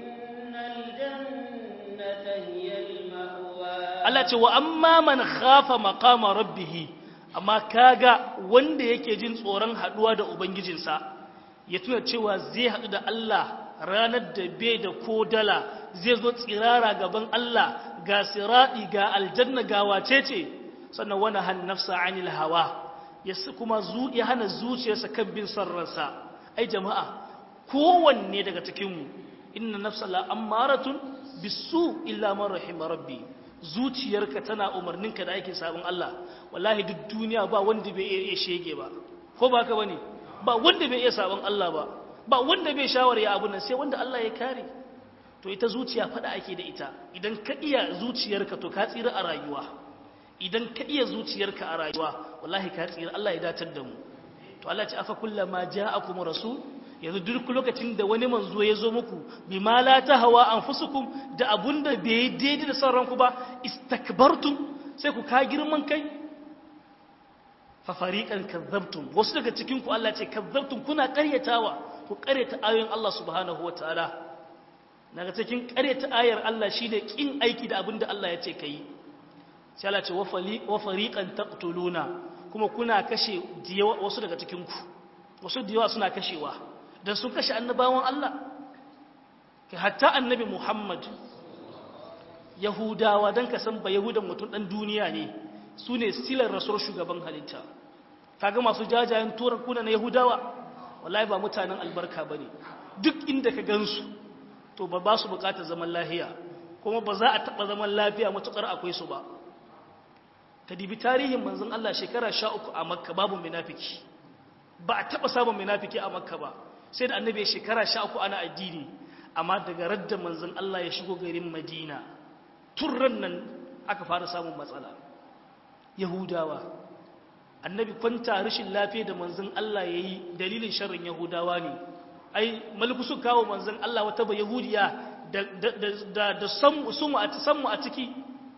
A: Allah ce wa amma man khafa maqama rabbih amma kaga wanda yake jin tsoron haduwa da ubangijinsa ya tuna cewa zai hadu da Allah ranar da bai da ko dala zai zo tsirara gaban Allah ga siradi ga aljanna ga wacece sannan wani han nafsa anil hawa ya kuma zu ya hana zuciyarsa kan bin sarransa ai jama'a kowanne daga cikinmu inna nafsa la ammaratun bisu illa man rahima rabbi zuciyarka tana umarninka da aikin sabon Allah wallahi duk duniya ba wanda bai iya shege ba ko ba ka bane ba wanda bai iya sabon Allah ba ba wanda bai shawara ya abun nan sai wanda Allah ya kare to ita zuciya fada ake da ita idan ka iya zuciyarka to ka tsira a rayuwa idan ka iya zuciyarka a rayuwa wallahi ka tsira Allah ya datar da mu to Allah ya ce afa kullama ja'akum rasul yanzu duk lokacin da wani manzo ya zo muku bi ma la tahawa anfusukum da abunda bai daidai da son ranku ba istakbartum sai ku ka girman kai fa fariqan kadzabtum wasu daga cikin ku Allah ce kadzabtum kuna ƙaryatawa ku ƙaryata ayoyin Allah subhanahu wataala daga cikin ƙaryata ayar Allah shine kin aiki da abinda Allah ya ce kai sai Allah ce wa fariqan taqtuluna kuma kuna kashe wasu daga cikin ku wasu diyawa suna kashewa da sun kashe annabawan Allah kai hatta annabi Muhammad Yahudawa dan ka san ba Yahudan mutum dan duniya ne su ne silar rasuwar shugaban halitta kaga masu jajayen turar kuna na Yahudawa wallahi ba mutanen albarka bane duk inda ka gansu to ba ba su bukatar zaman lafiya kuma ba za a taba zaman lafiya matukar akwai su ba ka dibi tarihin manzon Allah shekara 13 a Makka babu munafiki ba a taba samun munafiki a Makka ba sai da annabi shekara sha uku ana addini amma daga radda manzon Allah ya shigo garin Madina turran nan aka fara samun matsala Yahudawa annabi kwanta rashin lafiya da manzon Allah yayi dalilin sharrin Yahudawa ne ai maliku su kawo manzon Allah wata ba Yahudiya da da da samu sumu a samu a ciki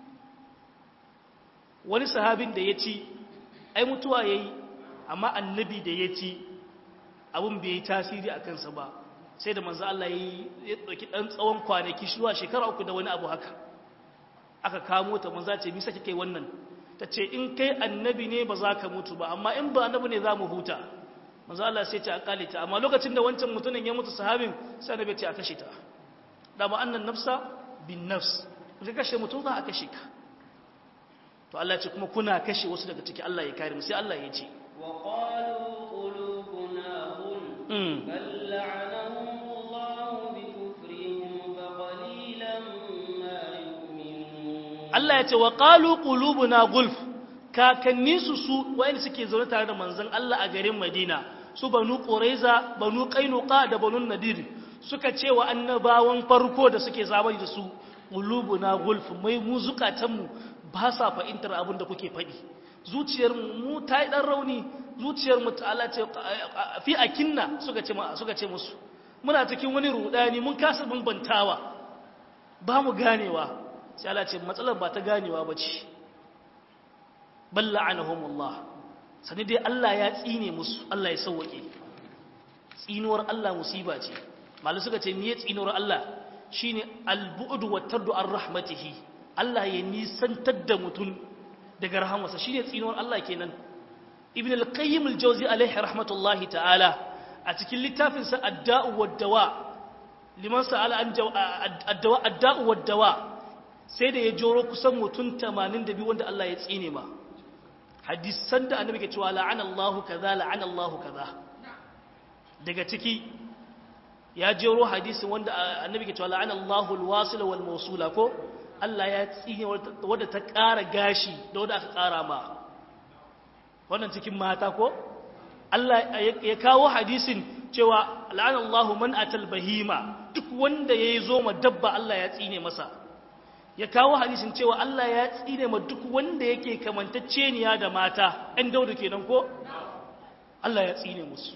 A: wani sahabin da ya ci ai mutuwa yayi amma annabi da ya ci abin bai yi tasiri a kansa ba sai da manzo Allah ya ɗauki ɗan tsawon kwanaki zuwa shekara uku da wani abu haka aka kamo ta manzo ce misa kike wannan ta ce in kai annabi ne ba za ka mutu ba amma in ba annabi ne za mu huta manzo Allah sai ce a kale ta amma lokacin da wancan mutumin ya mutu sahabin sai annabi ce a kashe ta da ba annan nafsa bin nafs ka kashe mutum za a kashe ka to Allah ya ce kuma kuna kashe wasu daga ciki Allah ya kare mu sai Allah ya ce
B: وقالوا قلوبنا غلف بل لعنهم الله بكفرهم فقليلا ما يؤمنون
A: Allah ya ce wa qalu qulubuna gulf kakanni su su wayanda suke zaune tare da manzon Allah a garin Madina su banu Quraiza banu Qainuqa da banu Nadir suka ce wa annabawan farko da suke zamani da su qulubuna gulf mai mu zukatan mu ba sa fahimtar abin da kuke faɗi zuciyar mu ta yi ɗan rauni zuciyar mu ta'ala ce fi akinna suka ce suka ce musu muna cikin wani rudani mun kasa bambantawa ba mu ganewa sai Allah ce matsalar ba ta ganewa ba ce balla anahumullah sani dai Allah ya tsine musu Allah ya sauwake tsinuwar Allah musiba ce malu suka ce niyyar tsinuwar Allah shine albu'd wa tardu ar rahmatihi Allah ya nisantar da mutum daga rahamarsa shine tsinuwar Allah kenan ibn al-qayyim al-jawzi alaihi rahmatullahi ta'ala a cikin littafin sa ad-da'u wad-dawa liman sa'ala an ad-dawa ad-da'u wad-dawa sai da ya joro kusan mutum 82 wanda Allah ya tsine ma hadisan da annabi ke cewa la'ana Allahu kaza la'ana Allahu kaza daga ciki ya jero hadisin wanda annabi ke cewa la'ana Allahu al-wasila wal mawsula ko Allah ya tsine wadda ta ƙara gashi da wadda aka ƙara ma wannan cikin mata ko Allah ya kawo hadisin cewa la'ana Allahu man atal bahima duk wanda yayi zo ma dabba Allah ya tsine masa ya kawo hadisin cewa Allah ya tsine ma duk wanda yake kamantacceniya da mata ɗan daudu kenan ko Allah ya tsine musu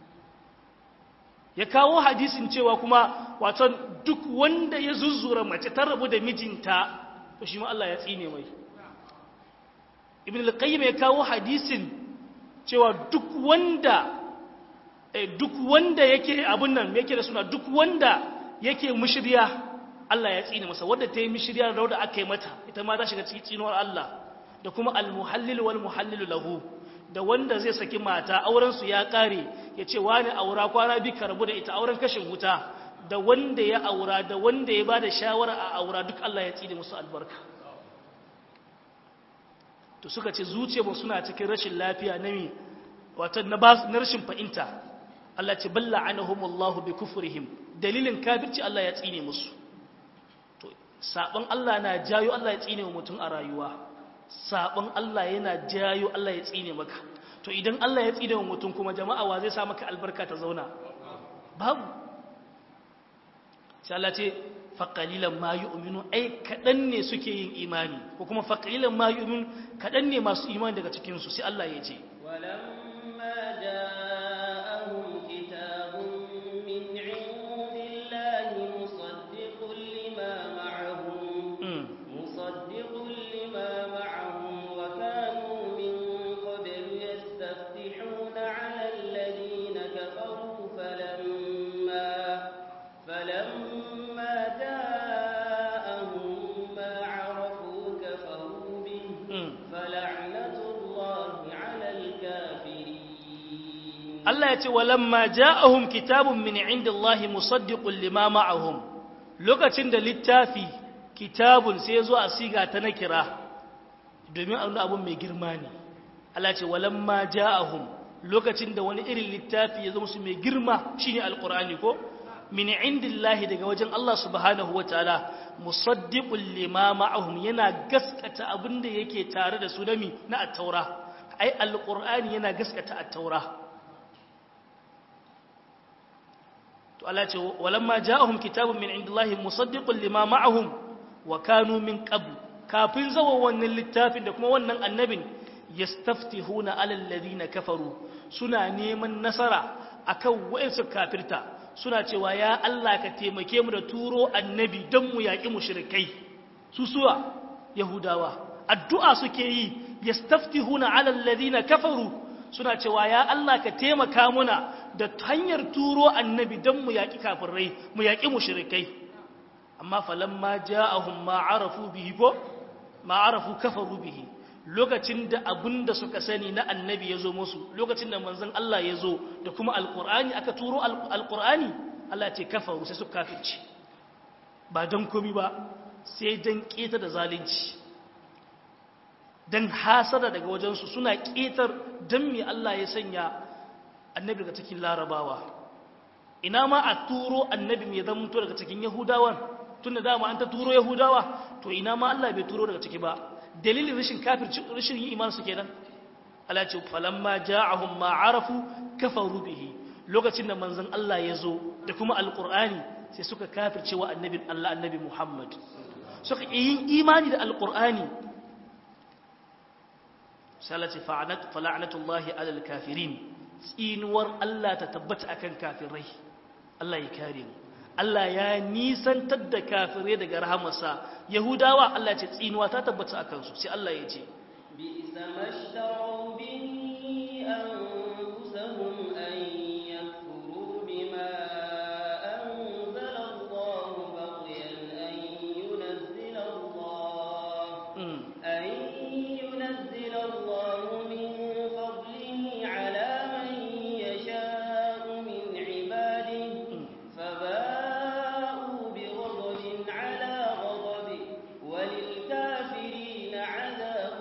A: ya kawo hadisin cewa kuma waton duk wanda ya zuzzura mace ta rabu da mijinta to shi ma Allah ya tsine mai ibn al-qayyim ya kawo hadisin cewa duk wanda duk wanda yake abun nan yake da suna duk wanda yake mushriya Allah ya tsine masa wadda ta yi mishirya da wadda aka yi mata ita ma ta shiga cikin tsinuwar Allah da kuma almuhallil wal muhallil lahu da wanda zai saki mata auren su ya kare ya ce wani aura kwana bi karbu da ita auren kashin wuta da wanda ya aura da wanda ya bada shawara a aura duk Allah ya tsine musu albarka to suka ce zuciya mu suna cikin rashin lafiya na mi wato na na rashin fahimta Allah ce balla anahumullahu bi kufrihim dalilin kafirci Allah ya tsine musu sabon Allah na jayo Allah ya tsine wa mutum a rayuwa sabon Allah yana jayo Allah ya tsine maka to idan Allah ya tsine wa mutum kuma jama'a wa zai sa maka albarka ta zauna babu sai Allah ce faqalilan ma yu'minu ai kadan ne suke yin imani ko kuma faqalilan ma yu'minu kadan ne masu imani daga cikin su sai Allah ya ce
B: walamma ja'ahum kitabun min 'indillahi musaddiqun lima مصدق لما معهم وكانوا من قبل يستفتحون على الذين كفروا فلما فلما جاءهم ما عرفوا كفروا به فلعنة الله على الكافرين
A: الله يتي ولما جاءهم كتاب من عند الله مصدق لما معهم لوكacin da littafi kitabun sai ya zo a siga ta na kira domin abin mai girma ne Allah ce walamma ja'ahum lokacin da wani irin littafi ya zo musu mai girma shine alqur'ani ko min indillahi daga wajen Allah subhanahu wataala musaddiqul lima ma'ahum yana gaskata abin da yake tare da su nami na at-taura ai alqur'ani yana gaskata at-taura to Allah ce walamma ja'ahum kitabun min indillahi musaddiqul lima ma'ahum wa kanu min qabl kafin zawa wannan littafin da kuma wannan annabin yastaftihuna alal ladina kafaru suna neman nasara akan wa'insu kafirta suna cewa ya Allah ka taimake mu da turo annabi don mu yaƙi mushrikai su suwa yahudawa addu'a suke yi yastaftihuna alal ladina kafaru suna cewa ya Allah ka taimaka muna da hanyar turo annabi don mu yaƙi kafirai mu yaƙi mushrikai amma falamma ja'ahum ma arafu bihi ko ma arafu kafaru bihi lokacin da abinda suka sani na annabi ya zo musu lokacin da manzon Allah ya zo da kuma alqur'ani aka turo alqur'ani Allah ya ce kafaru sai suka kafirci ba dan komi ba sai dan keta da zalunci dan hasada daga wajensu suna ketar dan me Allah ya sanya annabi daga cikin larabawa ina ma a turo annabi mai zama daga cikin yahudawan tun da dama an ta turo yahudawa to ina ma Allah bai turo daga ciki ba dalilin rashin kafirci rashin yin iman su kenan Allah ce falamma ja'ahum ma arafu kafaru bihi lokacin da manzon Allah ya zo da kuma alqur'ani sai suka kafirce wa annabin Allah annabi Muhammad suka yin imani da alqur'ani salati fa'anat fala'natullahi alal kafirin tsinuwar Allah ta tabbata akan kafirai Allah ya kare mu Allah ya nisantar da kafirai daga rahamarsa Yahudawa Allah ce tsinuwa ta tabbata a kansu sai Allah ya ce
B: بئس ما اشتروا به أنفسهم أن يكفروا بما أنزل الله بغيا أن ينزل الله أن ينزل الله من فضله على من يشاء من عباده فباءوا بغضب على غضب وللكافرين عذاب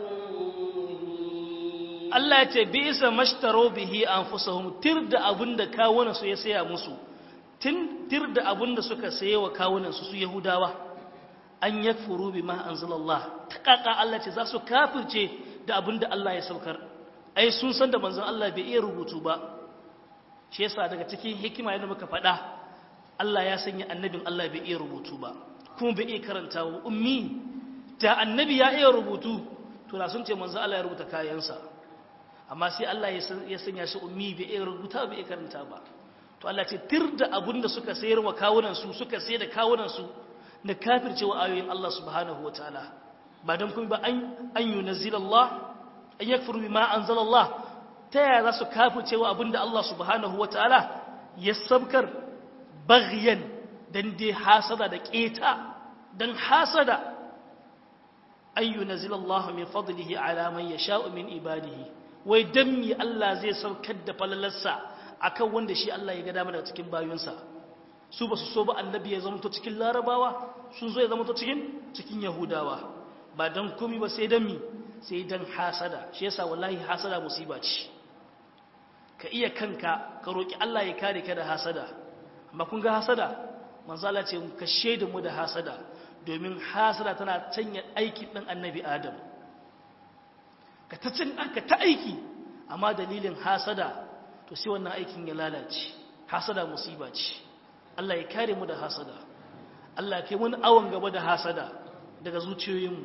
B: مهين
A: Allah ya ce bisa mashtaro bihi anfusahum tir da abinda kawunan su ya saya musu tin tir da abinda suka saye wa kawunan su su Yahudawa an yakfuru bima anzalallah takaka Allah ce za su kafirce da abinda Allah ya saukar ai sun san da manzon Allah bai iya rubutu ba shi yasa daga cikin hikima yadda muka faɗa Allah ya sanya annabin Allah bai iya rubutu ba kuma bai iya karanta wa ummi da annabi ya iya rubutu to da sun ce manzo Allah ya rubuta kayansa amma sai Allah ya sanya shi ummi bai iya rubuta bai iya karanta ba to Allah ce tir da abun da suka sayar wa kawunan su suka sayar da kawunan su na kafircewa ayoyin Allah subhanahu wataala ba dan kuma ba an an yunazzil Allah an yakfuru bima anzala Allah ta yaya za su kafircewa abinda Allah subhanahu wataala ya sabkar baghyan dan dai hasada da keta dan hasada an yunazzil Allah min fadlihi ala man yasha'u min ibadihi wai dan mi Allah zai saukar da falalarsa akan wanda shi Allah ya ga dama daga cikin bayunsa su ba su so ba annabi ya zama to cikin larabawa sun zo ya zama to cikin cikin yahudawa ba dan komi ba sai dan mi sai dan hasada shi yasa wallahi hasada musiba ce ka iya kanka ka roki Allah ya kare ka da hasada amma kun ga hasada manzo Allah ce ka shaida mu da hasada domin hasada tana canya aiki dan annabi Adam ka ta cin aka ta aiki amma dalilin hasada to sai wannan aikin ya lalace hasada musiba ce Allah ya kare mu da hasada Allah ya kai mun awon gaba da hasada daga zuciyoyinmu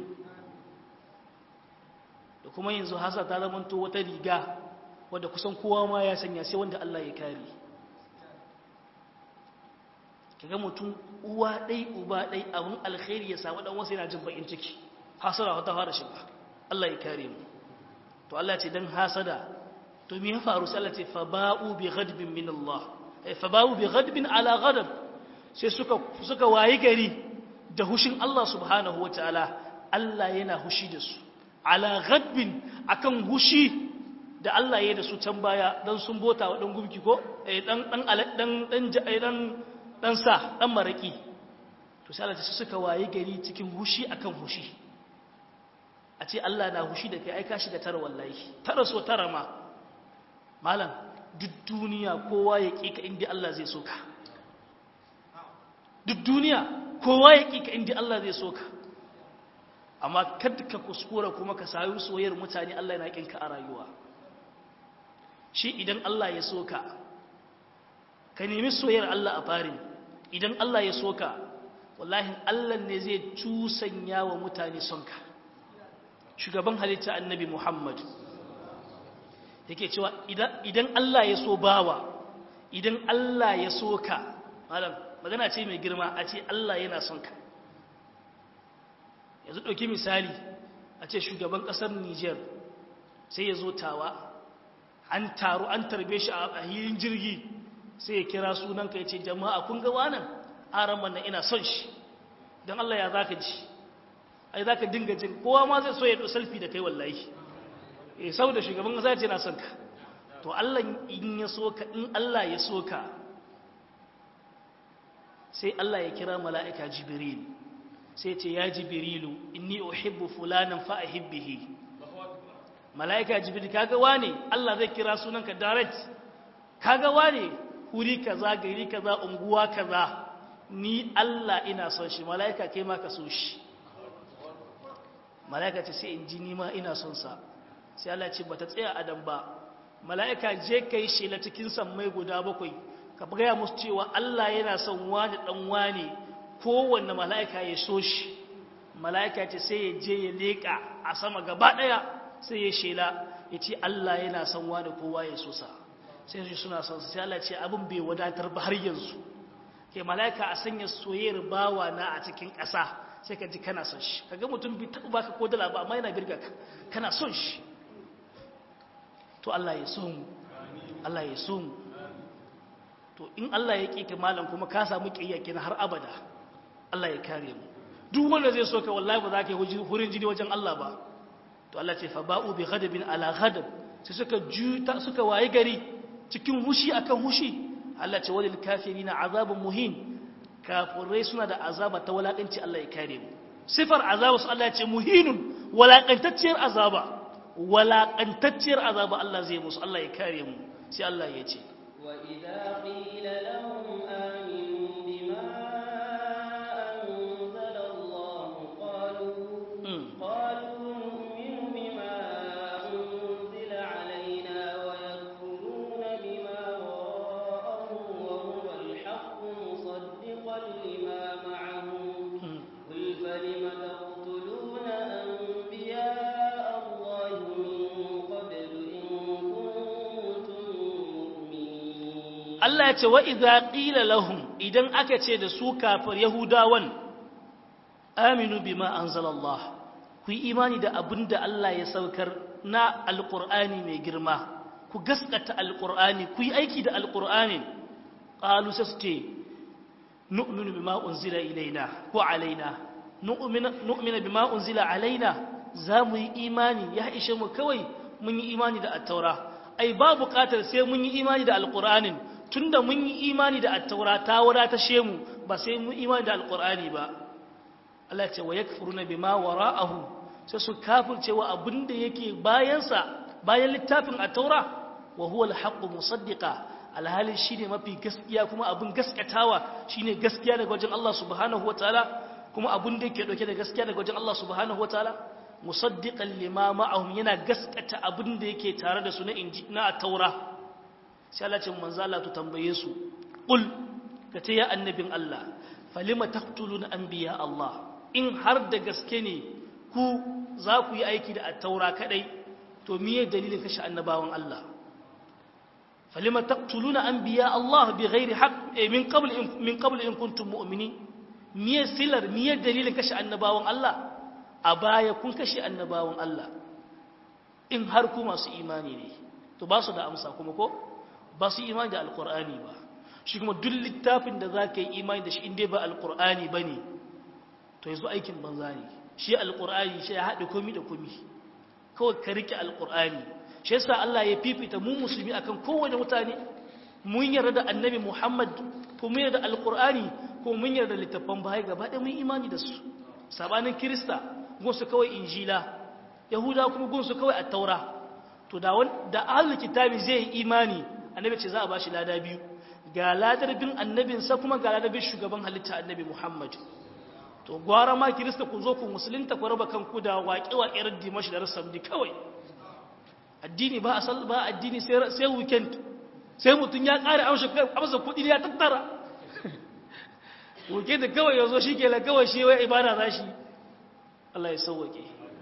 A: da kuma yanzu hasada ta zama to wata riga wadda kusan kowa ma ya sanya sai wanda Allah ya kare kaga mutum uwa dai uba dai abun alkhairi ya samu dan wasu yana jin bakin ciki hasada wata fara shiga Allah ya kare mu to Allah ce dan hasada to me ya faru sai Allah ce fa ba'u bi ghadbin min Allah fa ba'u bi ghadbin ala ghadab sai suka suka wayi gari da hushin Allah subhanahu wataala Allah yana hushi da su ala ghadbin akan hushi da Allah ya da su can baya dan sun bota wa dan gumki ko eh dan dan dan dan dan dan sa dan maraki to sai Allah suka wayi gari cikin hushi akan hushi a ce Allah na hushi da kai ai ka shiga tara wallahi tara so tara ma malam duk duniya kowa ya ƙi ka inda Allah zai so ka duk duniya kowa ya ƙi ka inda Allah zai so ka amma kada ka kuskura kuma ka sayi soyayyar mutane Allah yana ƙinka a rayuwa shi idan Allah ya so ka ka nemi soyayyar Allah a farin idan Allah ya so ka wallahi Allah ne zai cusanya wa mutane son ka shugaban halitta annabi Muhammad yake cewa idan Allah ya so bawa idan Allah ya so ka malam magana ce mai girma a ce Allah yana son ka yanzu ɗauki misali a ce shugaban ƙasar Niger sai ya zo tawa an taru an tarbe shi a hilin jirgi sai ya kira sunanka ya ce jama'a kun ga wanan aran nan ina son shi don Allah ya zaka ji ai zaka dinga jin kowa ma zai so ya ɗo selfie da kai wallahi eh saboda shugaban kasa ce na son ka to Allah in ya so ka in Allah ya so ka sai Allah ya kira mala'ika Jibril sai ce ya Jibrilu inni uhibbu fulanan fa ahibbihi mala'ika Jibril kaga wane Allah zai kira sunanka direct kaga wane huri kaza gari kaza unguwa kaza ni Allah ina son shi mala'ika kai ma ka so shi mala'ika ce sai in ji ni ma ina son sa sai Allah ce bata tsaya adam ba mala'ika je kai shela cikin sammai guda bakwai ka gaya musu cewa Allah yana son wani dan wani kowanne mala'ika ya so shi mala'ika ce sai ya je ya leka a sama gaba daya sai ya shela ya ce Allah yana son wani kowa ya so sa sai su suna son sai Allah ce abin bai wadatar ba har yanzu ke mala'ika a sanya soyayyar bawa na a cikin ƙasa sai ka ji kana son shi kaga mutum bai taɓa baka ko dala ba amma yana birga ka kana son shi to Allah ya so mu Allah ya so mu to in Allah ya ƙi ka malam kuma ka samu ƙiyya kenan har abada Allah ya kare mu duk wanda zai so ka wallahi ba za ka yi hurin jini wajen Allah ba to Allah ce fa ba'u bi ghadabin ala ghadab sai suka juta suka waye gari cikin hushi akan hushi Allah ce walil kafirina azabun muhin kafirai suna da azaba ta walakanci Allah ya kare mu sifar azaba su Allah ya ce muhinun walakantacciyar azaba walakantacciyar azaba Allah zai musu Allah ya kare mu sai Allah ya ce
B: وإذا قيل لهم آمنوا بما أنزل الله قالوا قالوا نؤمن بما أنزل علينا ويكفرون بما وراءه وهو الحق مصدقا لما معهم
A: Allah ya ce wa idza qila lahum idan aka ce da su kafir yahudawan aminu bima anzalallah ku yi imani da abinda Allah ya saukar na alqur'ani mai girma ku gaskata alqur'ani ku yi aiki da alqur'ani qalu saste nu'minu bima unzila ilaina ko alaina nu'minu bima unzila alaina za mu yi imani ya ishe mu kawai mun yi imani da attaura ai ba buƙatar sai mun yi imani da alqur'anin tunda mun yi imani da attaura ta wadata shemu ba sai mun imani da alqur'ani ba Allah ce wa yakfuruna bima wara'ahu sai su kafirce wa abinda yake bayansa bayan littafin attaura wa huwa alhaqqu musaddiqa alhali shine mafi gaskiya kuma abin gaskatawa shine gaskiya daga wajen Allah subhanahu wataala kuma abin da yake dauke da gaskiya daga wajen Allah subhanahu wataala musaddiqan lima ma'ahum yana gaskata abin da yake tare da su na inji na taura sai Allah ce manzo Allah to tambaye su qul kace ya annabin Allah falima taqtuluna anbiya Allah in har da gaske ne ku za ku yi aiki da taura kadai to miye dalilin kashe annabawan Allah falima taqtuluna anbiya Allah bighairi haqq min qabl min qabl in kuntum mu'minin miye silar miye dalilin kashe annabawan Allah a baya kun kashe annabawan Allah in har ku masu imani ne to ba su da amsa kuma ko ba su imani da alkur'ani ba shi kuma duk littafin da za ka yi imani da shi inda ba alkur'ani ba ne to yanzu aikin banza ne shi alkur'ani shi ya haɗe komi da komi kawai ka rike alkur'ani shi yasa Allah ya fifita mu musulmi akan kowane mutane mun yarda da annabi Muhammad ko mun yarda da alkur'ani ko mun yarda da littafan baya gaba ɗaya mun imani da su sabanin kirista gunsu kawai injila yahuda kuma gunsu kawai attaura to da da ahlul kitabi zai yi imani annabi ce za a bashi lada biyu ga ladar bin annabinsa kuma ga ladar bin shugaban halitta annabi muhammad to gwara ma kirista ku zo ku musulunta ku raba kanku da waƙe-waƙe raddi mashi da rasamdi kawai addini ba asal ba addini sai sai weekend sai mutum ya ƙare amsa amsa kuɗi ya tattara weekend kawai yazo shi ke la kawai shi wai ibada za shi Allah ya sauwake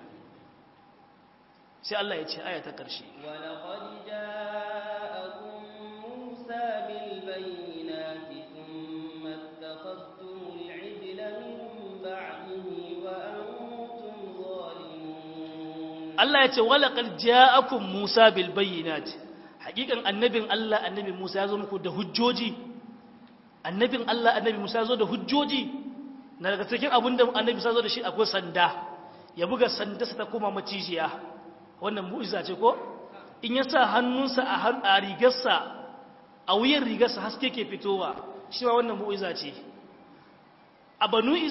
A: sai Allah ya ce aya ta ƙarshe
B: ولقد جاءكم موسى بالبينات ثم اتخذتم العجل من بعده وأنتم ظالمون
A: Allah ya ce walaƙar ja'akun Musa bil bayyinat hakikan annabin Allah annabi Musa ya zo muku da hujjoji annabin Allah annabi Musa ya zo da hujjoji na daga cikin abin da annabi Musa ya zo da shi akwai sanda ya buga sanda sa ta koma macijiya wannan mu'iza ce ko in ya sa hannunsa a rigarsa a wuyan rigarsa haske ke fitowa shi ma wannan mu'iza ce a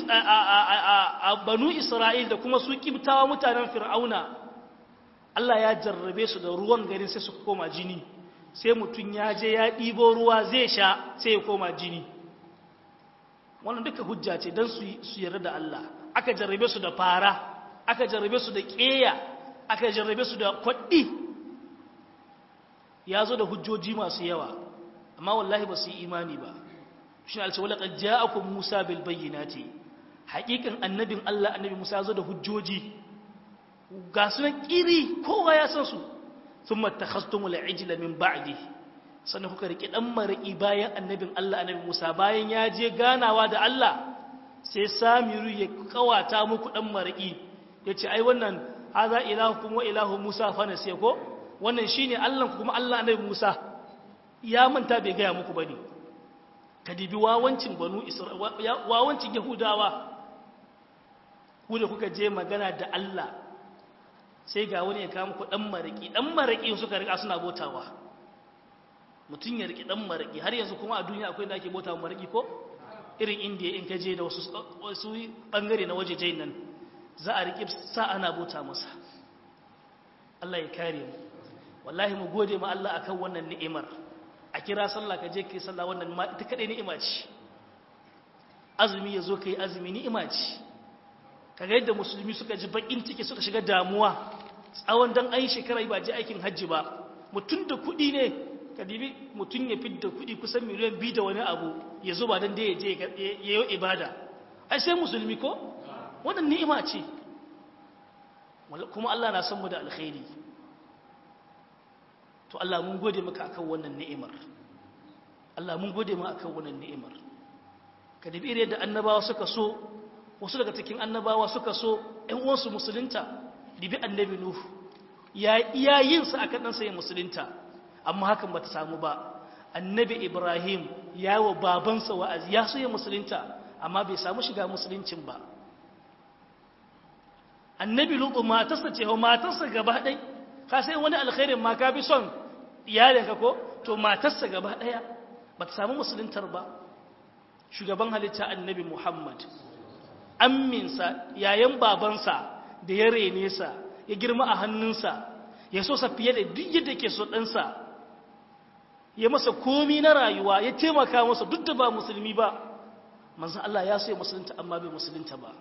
A: banu Isra'il da kuma su kibtawa mutanen Fir'auna Allah ya jarrabe su da ruwan garin sai su koma jini sai mutum ya je ya ɗibo ruwa zai sha sai ya koma jini wannan duka hujja ce don su yarda da Allah aka jarrabe su da fara aka jarrabe su da ƙeya aka jarrabe su da kwaɗi ya zo da hujjoji masu yawa amma wallahi ba su yi imani ba shi ne alcewa laƙar ja'akun musa bil bayyinati haƙiƙan annabin Allah annabi musa ya zo da hujjoji ga su nan ƙiri kowa ya san su sun matakhastumu la'ijila min ba'di sannan kuka riƙe ɗan maraƙi bayan annabin Allah annabi Musa bayan ya je ganawa da Allah sai Samiru ya kawata muku ɗan maraƙi ya ce ai wannan haza ilahu kuma ilahu Musa fa nasiya ko wannan shine Allah kuma Allah annabi Musa ya manta bai gaya muku bane ka dibi wawancin banu Isra'ila wawancin Yahudawa ku da kuka je magana da Allah sai ga wani ya kawo muku dan maraki dan maraki suka rika suna botawa mutum ya riki dan maraki har yanzu kuma a duniya akwai da ake botawa maraki ko irin indiya in ka je da wasu wasu bangare na waje jain nan za a riki sa ana bota masa Allah ya kare mu wallahi mu gode ma Allah akan wannan ni'imar a kira sallah ka je kai sallah wannan ma ita kadai ni'ima ce azumi yazo kai azumi ni'ima ce kaga yadda musulmi suka ji bakin ciki suka shiga damuwa tsawon dan ayi shekara ba je aikin hajji ba mutum da kuɗi ne ka dibi mutum ya fidda kuɗi kusan miliyan biyu da wani abu ya zuba dan da ya je ya yi ibada ai sai musulmi ko wannan ni'ima ce kuma Allah na san mu da alkhairi to Allah mun gode maka akan wannan ni'imar Allah mun gode ma akan wannan ni'imar ka dabi irin da annabawa suka so wasu daga cikin annabawa suka so ƴan uwansu musulunta dibi annabi nuhu ya iya yin sa akan ɗansa ya musulunta amma hakan bata samu ba annabi ibrahim ya wa babansa wa'azi ya so ya musulunta amma bai samu shiga musuluncin ba annabi lutu matarsa ce ho matarsa gaba ɗai ka sai wani alkhairin ma ka bi son iyalinka ko to matarsa gaba ɗaya ba ta samu musuluntar ba shugaban halitta annabi muhammad amminsa yayan babansa da ya rene sa ya girma a hannunsa ya so sa fiye da duk yadda ke so ɗansa ya masa komi na rayuwa ya taimaka masa duk da ba musulmi ba manzan Allah ya so ya musulunta amma bai musulunta ba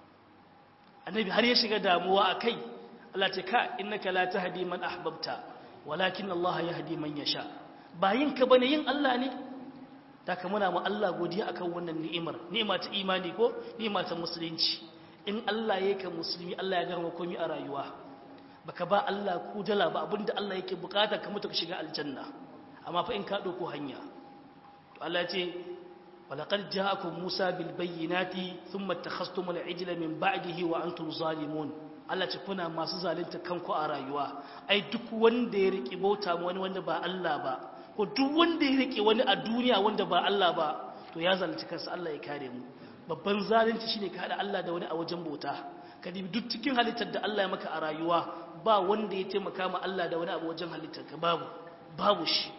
A: annabi har ya shiga damuwa a kai Allah ce ka innaka la tahdi man ahbabta walakin Allah yahdi man yasha ba yin ka bane yin Allah ne da ka muna mu Allah godiya akan wannan ni'imar ni'ima ta imani ko ni'ima ta musulunci in Allah yake musulmi Allah ya gama komai a rayuwa baka ba Allah ku dala ba abinda Allah yake bukata ka mutu ka shiga aljanna amma fa in ka dauko hanya to Allah ya ce ولقد جاءكم موسى بالبينات ثم اتخذتم العجل من بعده وانتم ظالمون Allah ce kuna masu zalunta kanku a rayuwa ai duk wanda ya rike bauta wani wanda ba Allah ba ko duk wanda ya rike wani a duniya wanda ba Allah ba to ya zalunci kansa Allah ya kare mu babban zalunci shine ka hada Allah da wani a wajen bauta ka dibi duk cikin halittar da Allah ya maka a rayuwa ba wanda ya taimaka ma Allah da wani abu wajen halittar ka babu babu shi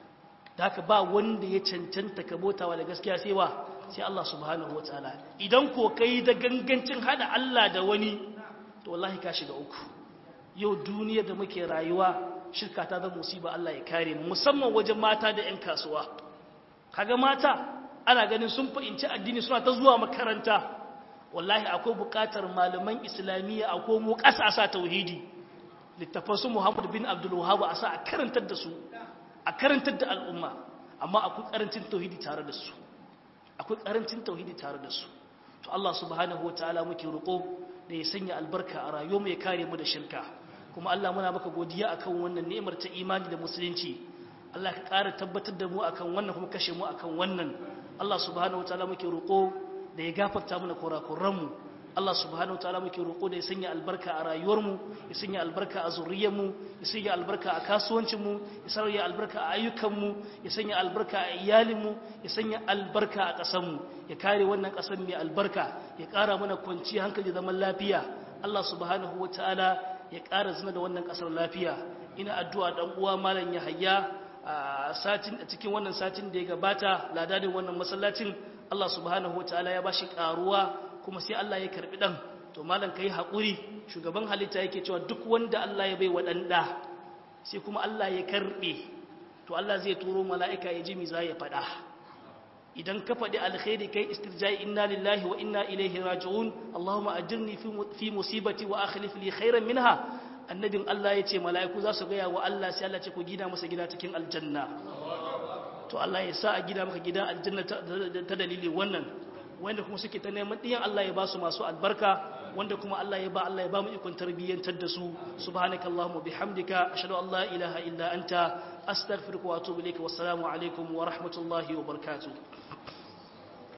A: da haka ba wanda ya cancanta ka bautawa da gaskiya sai wa sai Allah subhanahu wataala idan ko kai da gangancin hada Allah da wani to wallahi ka shiga uku yau duniyar da muke rayuwa shirka ta zama musiba Allah ya kare mu musamman wajen mata da 'yan kasuwa kaga mata ana ganin sun fahimci addini suna ta zuwa makaranta wallahi akwai bukatar malaman islamiyya a komo ƙasa sa tauhidi littafan su Muhammad bin Abdul Wahhab a sa a karantar da su a karantar da al'umma amma akwai karancin tauhidi tare da su akwai karancin tauhidi tare da su to Allah subhanahu wataala muke roƙo da ya sanya albarka a rayuwar mu ya kare mu da shirka kuma Allah muna maka godiya akan wannan ni'imar ta imani da musulunci Allah ka ƙara tabbatar da mu akan wannan kuma kashe mu akan wannan Allah subhanahu wataala muke roƙo da ya gafarta mana kurakuran mu Allah subhanahu wataala muke roƙo da ya sanya albarka a rayuwar mu ya sanya albarka a zuriyar mu ya sanya albarka a kasuwancin mu ya sanya albarka a ayyukan mu ya sanya albarka a iyalin mu ya sanya albarka a ƙasar mu ya kare wannan ƙasar mai albarka ya ƙara mana kwanciyar hankali zaman lafiya Allah subhanahu wataala ya ƙara zina da wannan ƙasar lafiya ina addu'a dan uwa malam Yahaya a satin a cikin wannan satin da ya gabata ladadin wannan masallacin Allah subhanahu wataala ya bashi karuwa kuma sai Allah ya karbi dan to malam kai hakuri shugaban halitta yake cewa duk wanda Allah ya bai wa dan da sai kuma Allah ya karbe to Allah zai turo mala'ika ya ji mi za ya fada idan ka faɗi alkhairi kai istirjai inna lillahi wa inna ilaihi raji'un Allahumma ajirni fi musibati wa akhlif li khairan minha annabin Allah ya ce mala'iku za su gaya wa Allah sai Allah ce ku gina masa gida cikin aljanna to Allah ya sa a gida maka gida aljanna ta dalilin wannan wanda kuma suke ta neman ɗiyan Allah ya ba su masu albarka wanda kuma Allah ya ba Allah ya ba mu ikon tarbiyyantar da su subhanakallahumma bihamdika ashhadu an la ilaha illa anta astaghfiruka wa atubu ilayka wassalamu alaikum wa rahmatullahi wa barakatuh